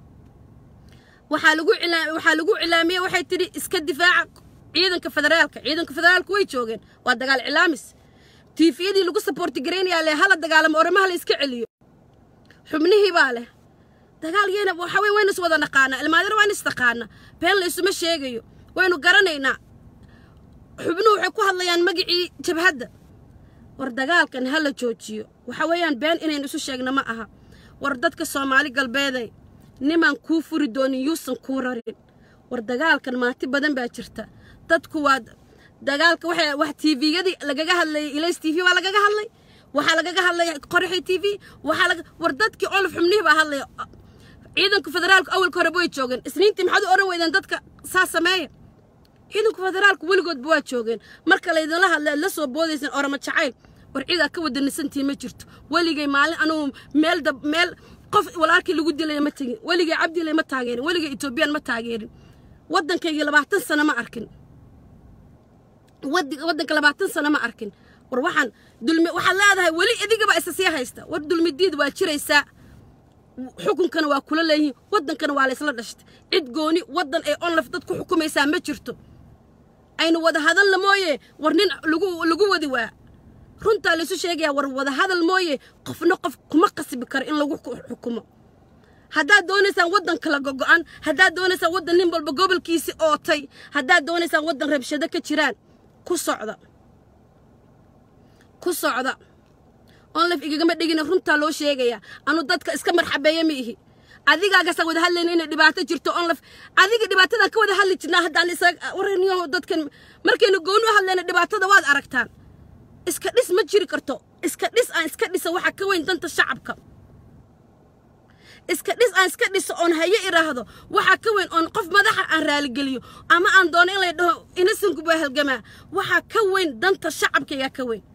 S1: waxaa lagu waxaa lagu cilaamiyey waxay tidhi iska difaaca ciidanka federaalka ciidanka federaalka way joogeen waa dagaal cilaamis tiifiyadii lagu saboorti garaynayaa leh hala dagaalamo oramaha la iska celiyo xubnihii baa leh dagaal yeena waxa wey waynu is wada naqaanaa ilmaadar waan is taqaana been laysuma sheegayo waynu garanaynaa xubnuhu waxay ku hadlayaan magicii jabhadda war dagaalkan ha la joojiyo waxa weeyaan been inaynu isu sheegna ma aha war dadka soomaali galbeeday nimaan kuu furi doonin yuusan kuu rarin war dagaalkan maati badan baa jirta dadku waa dagaalka waxay wax tiiviyadii lagaga hadlayay ilays tv waa lagaga hadlay waxaa lagaga hadlaya qorixi t v waxaa laga war dadkii olaf xubnihii baa hadlaya ciidanka federaalku awalka horeba way joogeen isniintii maxaad u odhan weydeen dadka saa sameeya ciidanka federaalku weligoodba waa joogeen marka laydinla hadla aad la soo boodayseen orama jacayl war ciidaa ka wadanisantii ma jirto weligay maalin anugu meel dab meel qof walaalkii lagu dilaya ma tegin weligay cabdilay ma taageerin weligay etoobiyaan ma taageerin waddankaygii labaatan sano ma arkin waddanka labaatan sano ma arkin war waxaan dulmi waxaad leedahay weli idigaba isa sii haysta war dulmidiid waa jiraysaa xukunkana waa kula leeyihiin waddankana waa laysla dhashtay cid gooni waddan ay onlaf dad ku xukumaysaa ma jirto aynu wada hadalna mooye war nin lagu lagu wadi waa runtaa laysu sheegayaa war wada hadal mooye qofna qof kuma qasbi karo in lagu xukumo haddaad doonaysaan waddan kala gogo'an haddaad doonaysaan waddan nin walba gobolkiisii ootay haddaad doonaysaan waddan rabshado ka jiraan ku socda ku socda onlaf igagama dhigina runtaa loo sheegayaa anu dadka iska marxabeeya ma ihi adigaagasaa wada hadlayna inay dhibaato jirto onlaf adiga dhibaatadan ka wada hadli jirnaa haddaan isaga waraniyaho dadkan markaynu gooni u hadlayna dhibaatada waad aragtaan iska dhis ma jiri karto iska dhis aan iska dhisa waxaa ka weyn danta shacabka iska dhis aan iska dhiso oon haye idhaahdo waxaa ka weyn oon qof madaxa aan raaligeliyo ama aan doono in lay dhaho inasanku baa halgamaa waxaa ka weyn danta shacabkaygaa ka weyn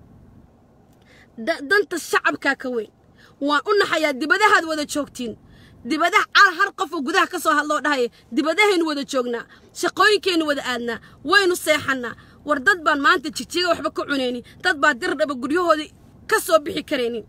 S1: danta shacabkaa ka weyn waan u naxayaa dibadahaad wada joogtiin dibadaha cal har qofoo gudaha ka soo hadloo dhahaya dibadahaynu wada joognaa shaqooyinkaynu wada aadnaa waynu seexannaa war dad baan maanta jijiga waxba ka cunaynin dad baa dirdhaba guryahoodii ka soo bixi karaynin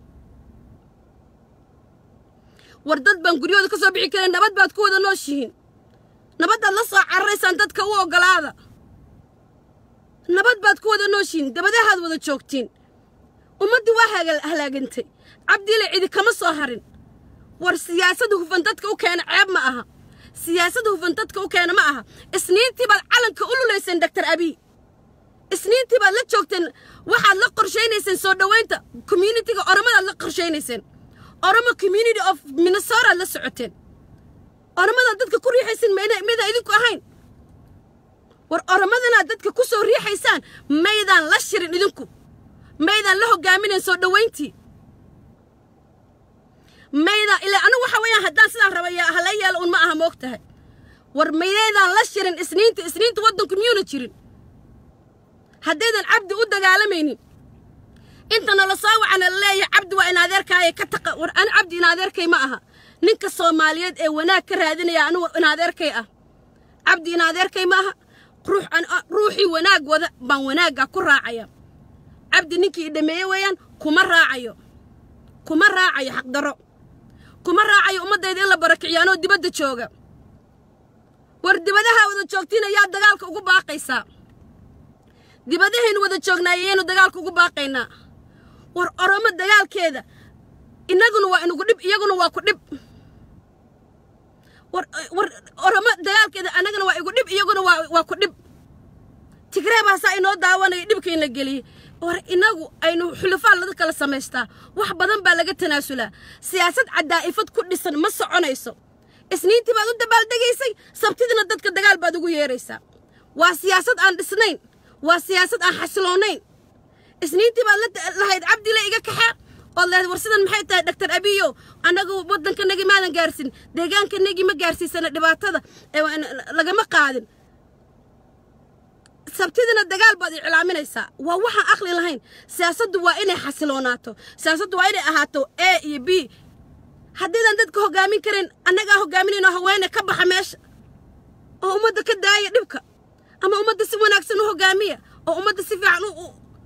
S1: war dad baan guryahooda ka soo bixi karayn nabad baad ku wada nooshihiin nabaddaad la soo cararaysaan dadka u oggolaada nabad baad ku wada nooshihiin dabadahaad wada joogtiin ummaddii waa halaagantay cabdiile cidi kama soo harin war siyaasadda hufan dadka u keena ceeb ma aha siyaasadda hufan dadka u keena ma aha isniintii baad calanka u lulayseen doctor abiy isniintii baad la joogteen waxaad la qorshaynayseen soo dhowaynta communitiga oromadaad la qorshaynayseen oromo community of minnesotaad la socoteen oromadaad dadka ku riixaysin mayda idinku ahayn war oromadanaad dadka ku soo riixaysaan maydaan la shirin idinku maydaan la hogaaminayn soo dhowayntii mayda ilaa anigu waxa weeyaan haddaan sidaan rabaya hala yeelo un ma aha moog tahay war mayaydaan la shirin isniinta isniinta waddanku miyuuna jirin haddaydan cabdi u dagaalamaynin inta nala soo wacana la leeyahay cabdi waa in adeerkaaya ka taqa war ani cabdi in adeerkay ma aha ninka soomaaliyeed ee wanaag ka raadinaya anigu in adeerkay ah cabdi in adeerkay ma aha ruux ruuxii wanaag wada baan wanaagga ku raacaya cabdi ninkii idhameeye weeyaan kuma raacayo kuma raacayo xaqdarro kuma raacayo ummaddayda in la barakiciyo anoo dibadda jooga war dibadaha wada joogtiin ayaa dagaalka ugu baaqaysaa dibadahaynu wada joognaayayaynu dagaalka ugu baaqaynaa war oromo dagaalkeeda innaguna waa inugu dhib iyaguna waa ku dhib war war oromo dagaalkeeda annagana waa igu dhib iyaguna waa waa ku dhib tigree baasaa inoo daawanaya dhibkain la geliyey war inagu aynu xulufaan lada kala samaystaa wax badan baa laga tanaasulaa siyaasad cadaa'ifad ku dhisan ma soconayso isniintii baad u dabaaldegaysay sabtidiina dadka dagaal baad ugu yeeraysaa waa siyaasad aan dhisnayn waa siyaasad aan xasiloonayn isniintii baad lahayd cabdile iga kaxaa ood leedayd war sidan maxay tahay dhaktar abiyo annagu waddankanagii maadan gaarsin deegaankanagii ma gaarsiisana dhibaatada lagama qaadin sabtidina dagaal baad iclaaminaysaa waa waxaan aqli lahayn siyaasaddu waa inay xasiloonaato siyaasaddu waa inay ahaato a iyo b haddaydan dadka hoggaamin karin annagaa hoggaaminayno haweene ka baxa meesha oo ummadda ka daaya dhibka ama ummadda si wanaagsan u hoggaamiya oo ummadda si fiican u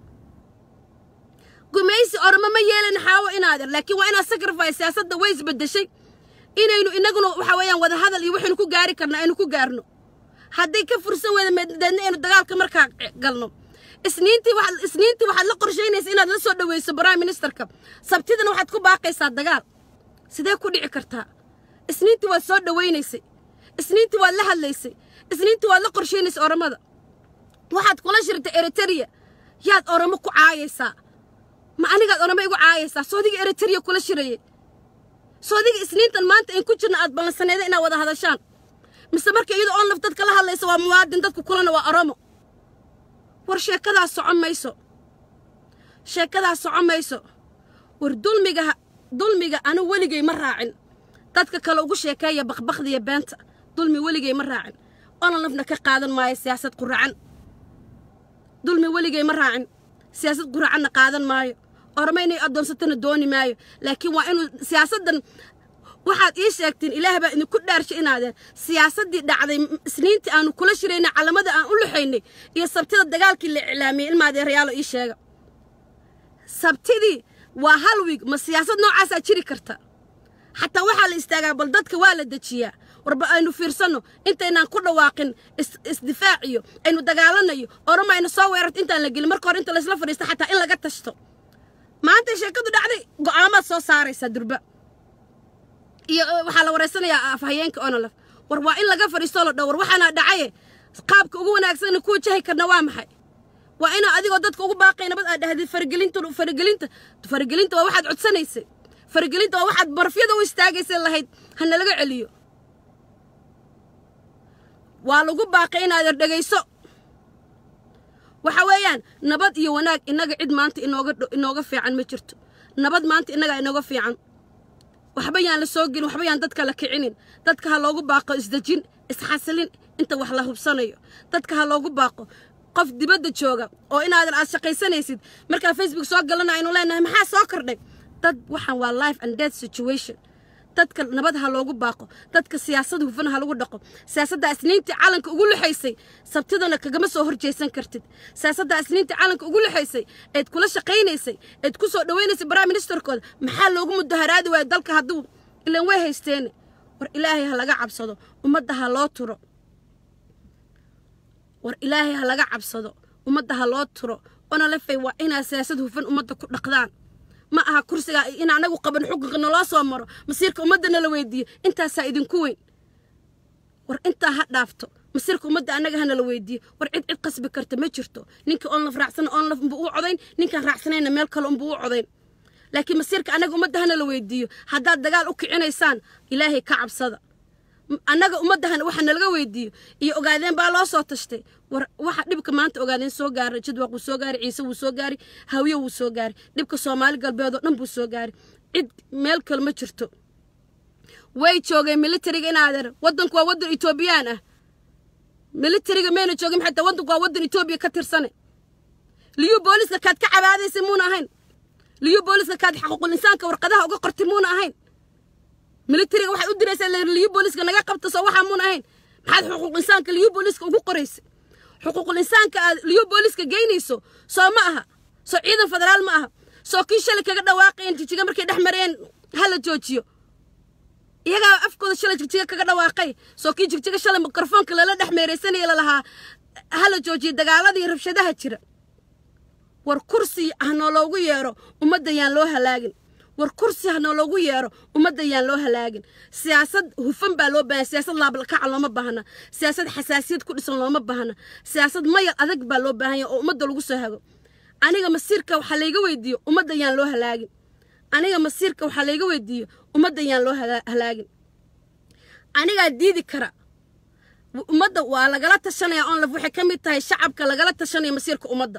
S1: gumaysi oroma ma yeelin xaawo inaader laakiin waa inaad sacrifice siyaasadda way isbeddeshay inaynu innaguna waxa weeyaan wada hadal iyo waxaynu ku gaari karna aynu ku gaarno hadday ka fursan weyda meedna aynu dagaalka markaa galno isniintii waxaad isniintii waxaad la qorshaynaysa inaad la soo dhaweyso prime ministerka sabtidana waxaad ku baaqaysaa dagaal sidee ku dhici kartaa isniintii waad soo dhawaynaysay isniintii waad la hadlaysay isniintii waad la qorshaynaysay oromada waxaad kula shirtay eritereya yaad oromo ku caayaysaa ma anigaad oromo igu caayaysaa soodiga eritereya kula shirayay soodiga isniintan maanta in ku jirna aad ballansaneeda inaad wada hadashaan mise marka iyadoo oon laf dadka la hadlaysa waa muwaadin dadku kulana waa oromo war sheekadaas socon mayso sheekadaas socon mayso war dulmiga dulmiga anu weligay ma raacin dadka kale ugu sheekeeya bakbakdiya beenta dulmi weligay ma raacin onan lafna ka qaadan maayo siyaasad quracan dulmi weligay ma raacin siyaasad quracanna qaadan maayo oroma inay addoonsatana dooni maayo laakiin waa inuu siyaasaddan waxaad ii sheegteen ilaah baa idinku dhaarshay inaadeen siyaasaddii dhacday isniintii aanu kula shiraynay calamada aan u luxaynay iyo sabtida dagaalkii la iclaamiyey ilmaadeerayaalo ii sheega sabtidii waa hal wiig ma siyaasad noocaasaa jiri karta xataa waxaa la istaagaa bal dadka waa la dejiyaa warba aynu fiirsanno intaynaan ku dhawaaqin isdifaaciyo aynu dagaalanayo oroma aynu soo weerarto intaan la gelin marka hore inta laysla fadhiisto xataa in laga tashto maanta sheekadu dhacday go'aamaad soo saaraysaa durba iyo waxaa la wareysanayaa afhayeenka onolaf war waa in laga fadhiistoo la dhow war waxaana dhacaye qaabka ugu wanaagsanna ku wajahi karna waa maxay waa inaa adigoo dadka ugu baaqay nabad aad dhahdid faragelinta faragelinta faragelinta waa waxaad codsanaysay faragelinta waa waxaad barfyada u istaagaysay lahayd ha nalaga celiyo waa lagu baaqay inaad dhegayso waxa weeyaan nabad iyo wanaag innaga cid maanta inooga inooga fiican ma jirto nabad maanta innagaa inooga fiican waxba yaan la soo gelin waxba yaan dadka la kicinin dadka ha loogu baaqo isdejin isxasilin inta wax la hubsanayo dadka ha loogu baaqo qof dibadda jooga oo inaadan aad shaqaysanaysid markaa facebook soo galana aynu leenahay maxaa soo kordhay dad waxaan waa life and death situation dadka nabad ha loogu baaqo dadka siyaasad hufan ha lagu dhaqo siyaasadda isniintii calanka ugu luxaysay sabtidana kagama soo horjeesan kartid siyaasadda isniintii calanka ugu luxaysay eed kula shaqaynaysay eed ku soo dhawaynaysay prime ministerkooda maxaa loogu mudaharaadi waayo dalka hadduu ilan way haysteene war ilaahay ha laga cabsado ummadda ha loo turo war ilaahay ha laga cabsado ummadda ha loo turo ona lefay waa inaa siyaasad hufan ummadda ku dhaqdaan ma aha kursiga in anagu qaban xukunka naloo soo maro masiirka ummadda nala weydiiyo intaasaa idinku weyn war intaa ha dhaafto masiirka ummadda annaga hanala weydiiyo war cid cid qasbi karta ma jirto ninkii oon laf raacsana oon laf unbuu u codayn ninkaan raacsanayna meel kale unbuu u codayn laakiin masiirka annaga ummadda hanala weydiiyo haddaad dagaal u kicinaysaan ilaahay ka cabsada annaga ummaddahan waxa nalaga weydiiyo iyo ogaadeen baa loo soo tashtay war waxa dhibka maanta ogaadeen soo gaaray jadwaq wuu soo gaaray ciise wuu soo gaaray hawiye wuu soo gaaray dhibka soomaali galbeed oo dhan buu soo gaaray cid meel kale ma jirto way joogeen militariga inaadeer waddanku waa waddan etoobiyaan ah militariga mayna joogin xataa waddanku waa waddan etoobiya ka tirsane liyu booliska kaad ka cabaadaysay muuna ahayn liyu booliska kaad xaquuqul insaanka warqadaha uga qortay muuna ahayn militariga waxaad u diraysaa liyu booliska naga qabta soo waxaa muuna ahayn maxaad xuquuq insaanka liyu booliska ugu qoraysay xuquuqul insaanka aad liyu booliska geynayso soo ma aha soo ciidan federaal ma aha soo kii shalay kaga dhawaaqayan jijiga markay dhex mareen hala joojiyo iyagaa afkooda shalay jigjiga kaga dhawaaqay soo kii jigjiga shalay mikrofoonka lala dhex meeraysanaya lalahaa hala joojiyo dagaaladii rabshadaha jira war kursi ha nooloogu yeero ummadda yaan loo halaagin war kursi ha nooloogu yeero ummadda yaan loo halaagin siyaasad hufan baa loo baahanya siyaasad laablakaca looma baahna siyaasad xasaasiyad ku dhisan looma baahna siyaasad mayal adag baa loo baahanya oo ummadda lagu soo hago aniga masiirka waxaa layga weydiiyo ummadda yaan loo halaagin aniga masiirka waxaa layga weydiiyo ummadda yaan loo halaagin anigaa diidi kara ummadda waa lagala tashanaya onlaf waxay ka mid tahay shacabka lagala tashanaya masiirka ummadda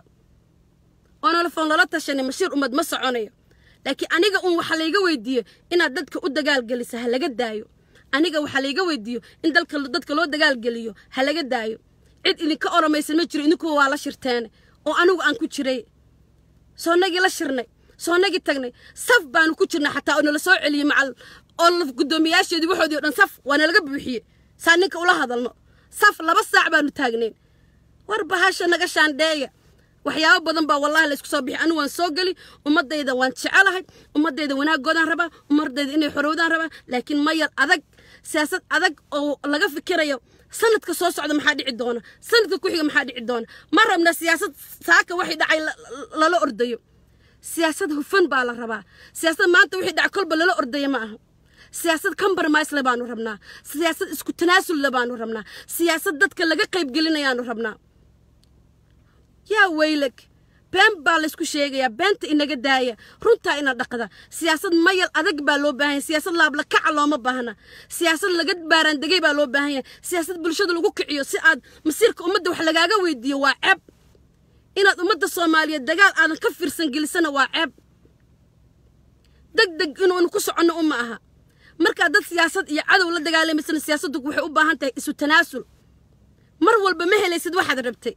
S1: onolfoon lala tashanay masiir ummad ma soconayo laakiin aniga un waxaa layga weydiiyo inaad dadka u dagaalgelisa ha laga daayo aniga waxaa layga weydiiyo in dalka dadka loo dagaalgeliyo ha laga daayo cid idinka oromaysan ma jiro idinkuwa waa la shirteene oo anigu aan ku jiray soonagii la shirnay soonagii tagnay saf baanu ku jirnay xataa oo nala soo celiyey macal oo laf guddoomiyaasheedii waxoodii o dhan saf waa nalaga buuxiyey saa ninka ula hadalno saf laba saac baanu taagnayn war bahasha naga shaandheeya waxyaabo badan baa wallahi laysku soo bixi anigu waan soo geli ummadayda waan jecelahay ummadayda wanaagoodaan rabaa ummadayda inay xorowdaan rabaa laakiin mayal adag siyaasad adag oo laga fikirayo sanadka soo socda maxaa dhici doona sanadka ku xiga maxaa dhici doona ma rabna siyaasad saaka waxay dhacay lala ordayo siyaasad hufan baa la rabaa siyaasad maanta wixii dhacay kolba lala ordaya ma aha siyaasad compromise le baanu rabnaa siyaasad isku tanaasul le baanu rabnaa siyaasad dadka laga qaybgelinayaanu rabnaa yaa weylag been baa laysku sheegayaa beenta inaga daaya runtaa ina dhaqda siyaasad mayal adag baa loo baahanya siyaasad laablakaca looma baahna siyaasad laga baaraandegay baa loo baahan yahay siyaasad bulshada lagu kiciyo si aad masiirka ummadda wax lagaaga weydiiyo waa ceeb inaad ummadda soomaaliyeed dagaal aadan ka fiirsan gelisana waa ceeb deg deg inuunu ku soconno uma aha markaa dad siyaasad iyo cadow la dagaalamaysan siyaasaddu waxay u baahan tahay isu tanaasul mar walba ma helaysid waxaad rabtay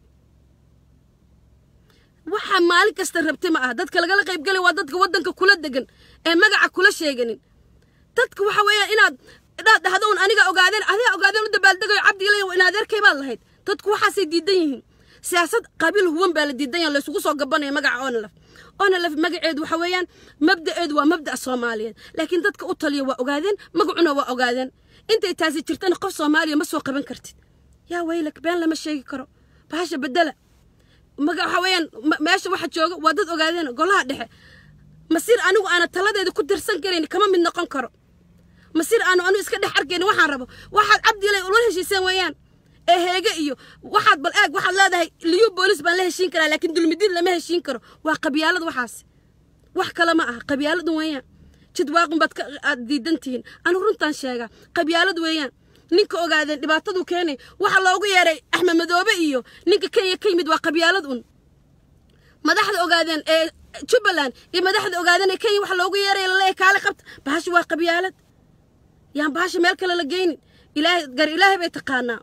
S1: waxaa maalin kasta rabtay ma aha dadka lagala qaybgelay waa dadka waddanka kula degan ee magaca kula sheeganin dadka waxa weeyaan inaad dhaad dhahdo un aniga ogaadeen adiga ogaadeen u dabaaldegayo cabdiilay in adeerkay baad lahayd dadku waxaasay diidan yihiin siyaasad qabiil huwan baa la diidan yahay laysugu soo gabanaya magaca onalaf onalaf magaceedu waxa weeyaan mabda'eedu waa mabda'a soomaaliyeed laakiin dadka u taliya waa ogaadeen magacuna waa ogaadeen intay taasi jirtana qof soomaaliya ma soo qaban kartid yaa weylak been lama sheegi karo bahasha bedela maga waxa weeyaan meesha waxa jooga waa dad ogaadeen golaha dhexe masiir anigu aana taladeeda ku dirsan karayn kama mid noqon karo masiir aanu anigu iska dhex arkayn waxaan rabo waxaad cabdiilay ula heshiiseen weeyaan ee heege iyo waxaad bal eeg waxaad leedahay liyu boolis baan la heshiin karaa laakiin dulmidiin lama heshiin karo waa qabyaalad waxaas wax kale ma aha qabyaaladu weeyaan jidwaaqun baad aad diidan tihiin anigu runtaan sheegaa qabyaalad weeyaan ninka ogaadeen dhibaatadu keenay waxa loogu yeeray axmed madoobe iyo ninka kenya ka yimid waa qabyaalad un madaxda ogaadeen ee jubbaland iyo madaxda ogaadeen ee kenya waxa loogu yeeray laleeyahay kaale qabta bahasha waa qabyaalad yaan bahasha meel kale la geynin ilaahay gar ilaahay bay taqaanaa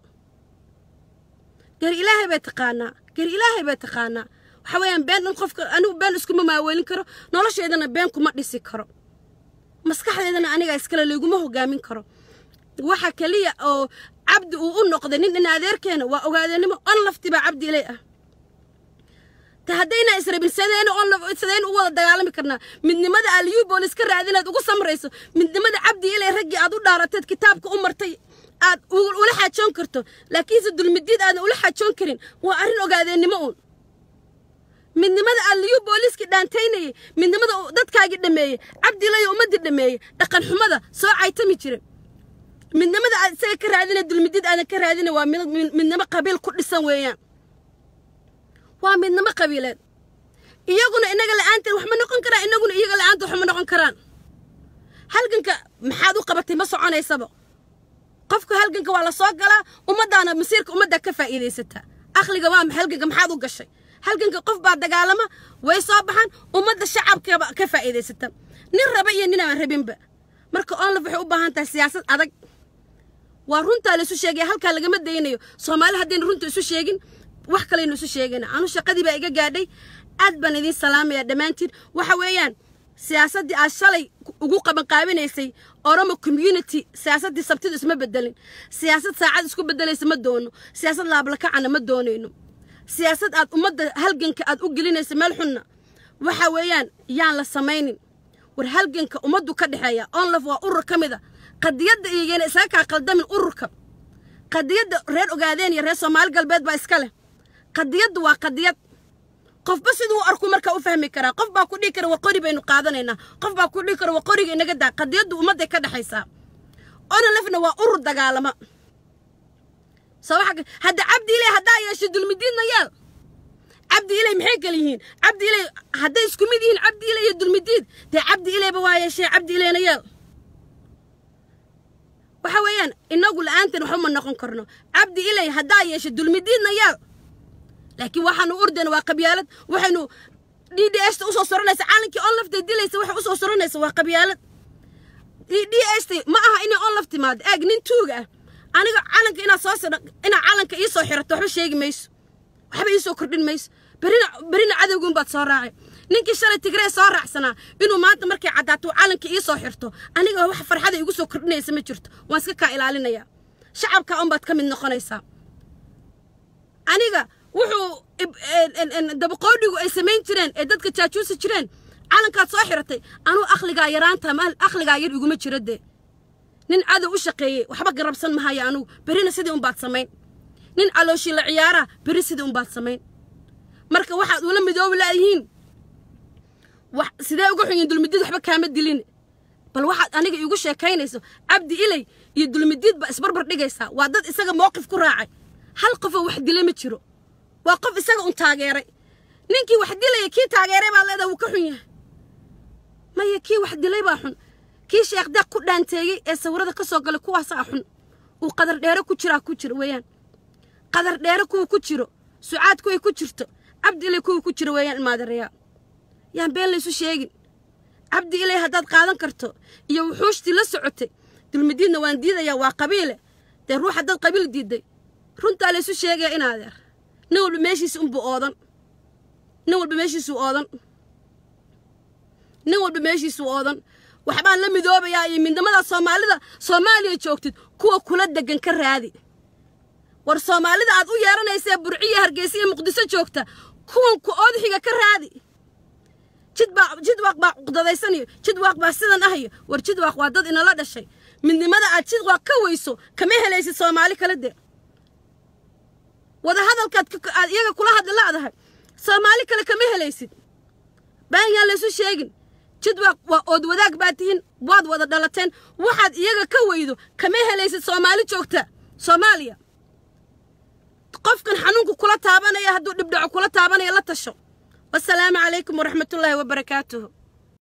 S1: gar ilaahay bay taqaanaa gar ilaahay bay taqaanaa waxa weeyaan been dhan qofka anigu been iskuma maaweelin karo nolosheedana been kuma dhisi karo maskaxdeedana aniga iskale layguma hogaamin karo waxa keliya oo cabdi uu u noqday nin in adeerkeena waa ogaadeenimo on lafti baa cabdi ilay ah ta haddayna israbin sadeen on sadeen u wada dagaalami karnaa midnimada aliyu boolis ka raadinaad ugu samrayso midnimada cabdi ilay raggii aad u dhaarateed kitaabka u martay aad ula xaajoon karto laakiinse dulmidiid aadan ula xaajoon karin waa arrin ogaadeennimo uun midnimada aliyu booliskii dhaantaynayay midnimada dadkaagii dhameeyey cabdilayo ummaddii dhameeyey dhaqan xumada soo caytami jira midnimada aad isaga ka raadina dulmidid aadan ka raadina waa midnimo qabiil ku dhisan weeyaan waa midnimo qabiileed iyaguna inaga la'aanteed wax ma noqon karaan inaguna iyaga la'aanteed wax ma noqon karaan halganka maxaad u qabatay ma soconaysaba qofka halganka waa la soo galaa ummaddaana masiirka ummaddaa ka faa'iidaysataa aqliga waa halganka maxaad u gashay halganka qof baa dagaalama way soo baxaan ummadda shacabkaba ka faa'iidaysata nin raba iyo nin aan rabinba marka onlaf waxay u baahan tahay siyaasad adag waa runtaa la isu sheegaya halkaa lagama daynayo soomaali haddaynu runta isu sheegin wax kalaynu isu sheegayna anu shaqadii baa iga gaadhay aad baan idiin salaamaya dhammaantiin waxa weeyaan siyaasaddii aad shalay ugu qabanqaabinaysay oromo community siyaasaddii sabtidu isma bedelin siyaasad saacad isku bedelaysa ma doono siyaasad laablakacana ma doonayno siyaasad aad ummadda halganka aad u gelinaysa meel xunna waxa weeyaan yaan la samaynin war halganka ummaddu ka dhexeeya onlaf waa urur ka mid a qadiyadda iyagana isaga kaa qaldamin ururka qadiyadda reer ogaadeen iyo reer soomaali galbeed baa iska leh qadiyaddu waa qadiyad qofba siduu arku markaa u fahmi karaa qof baa ku dhihi kara waa qori baynu qaadanaynaa qof baa ku dhihi kara waa qoriga inaga daa qadiyaddu ummadday ka dhexaysaa onolefna waa urur dagaalama soo waxa hadda cabdi ilay haddaa yeesho dulmidiidna yeel cabdi ilay maxay kala yihiin cabdi ilay hadday isku mid yihiin cabdi ilay iyo dulmidiid dee cabdi ilayba waa yeeshee cabdi ilayna yeel waxa weeyaan inagu la-aantan waxba ma noqon karno cabdi ilay haddaa yeesho dulmidiidna yeel laakiin waxaanu ordayna waa qabyaalad waxaynu d d sta usoo soranaysa caalankii on laftay dilaysa waxay usoo soranaysa waa qabyaalad d sta ma aha inay on laf timaado eeg nin tuuga ah aniga calanka inaad soo inaad calanka ii soo xirato waxba sheegi mayso waxba ii soo kordhin mayso berina berina cadowgun baad soo raacay ninkii shalay tigree soo raacsanaa inuu maanta markay caddaato calanka ii soo xirto aniga wax farxada igu soo kordhinaysa ma jirto waan iska kaa ilaalinayaa shacabka unbaad ka mid noqonaysaa aniga wuxuu dabaqoodhigu ay samayn jireen ee dadka jaajuusi jireen calankaad soo xiratay anuu akhligaa yaraanta akhligaa yar iguma jira dee nin cadow u shaqeeyey waxba garabsan mahayo anugu berina sidii unbaad samayn nin calooshii la ciyaaraa beri sidii unbaad samayn marka waxaad ula midoobi laayihiin wax sidee uga xunyiin dulmidiid waxba kaama dilin bal waxaad aniga iigu sheekaynayso cabdi ilay iyo dulmidiid baa isbarbar dhigaysaa waa dad isaga mowqif ku raacay hal qofoo wax dila ma jiro waa qof isaga un taageeray ninkii wax dilaya kii taageeray baa leedaha wuu ka xun yahay maya kii wax dilay baa xun kii sheekh deeq ku dhaanteeyey ee sawirada ka soo galay kuwaasaa xun uu qadar dheere ku jiraa ku jiro weeyaan qadar dheere kuwa ku jiro sucaad kuway ku jirto cabdi ilay kuwa ku jiro weeyaan ilmaadareyaa yaan been laysu sheegin cabdi ilay haddaad qaadan karto iyo wuxuushtii la socotay dulmidiidna waan diidayaa waa qabiile dee ruux haddaad qabiil diidday runtaa laysu sheegaya in adeer nin walba meeshiisa unbuu oodan nin walba meeshiisuu oodan nin walba meeshiisuu oodan waxbaan la midoobayaa iyo midnimada soomaalida soomaaliya joogtid kuwa kula degan ka raadi war soomaalida aad u yeeranaysaee burciya hargeysa iyo muqdiso joogta kuwan ku oodxiga ka raadi jidbaa jidwaaq baa cuqdadaysaniyo jidwaaq baa sidan ahayo war jidwaaq waa dad inala dhashay midnimada aad jidwaaq ka weyso kama helaysid soomaali kala dee wadahadalkaad aad iyaga kula hadli la'dahay soomaali kale kama helaysid baan yaan laysu sheegin jidwaaq waa ood wadaag baad tihiin waad wada dhalateen waxaad iyaga ka weydo kama helaysid soomaali joogta soomaaliya qofkan xanuunku kula taabanaya hadduu dhibdhaco kula taabanaya la tasho wasalaamu calaykum waraxmatullaahi wabarakaatuhu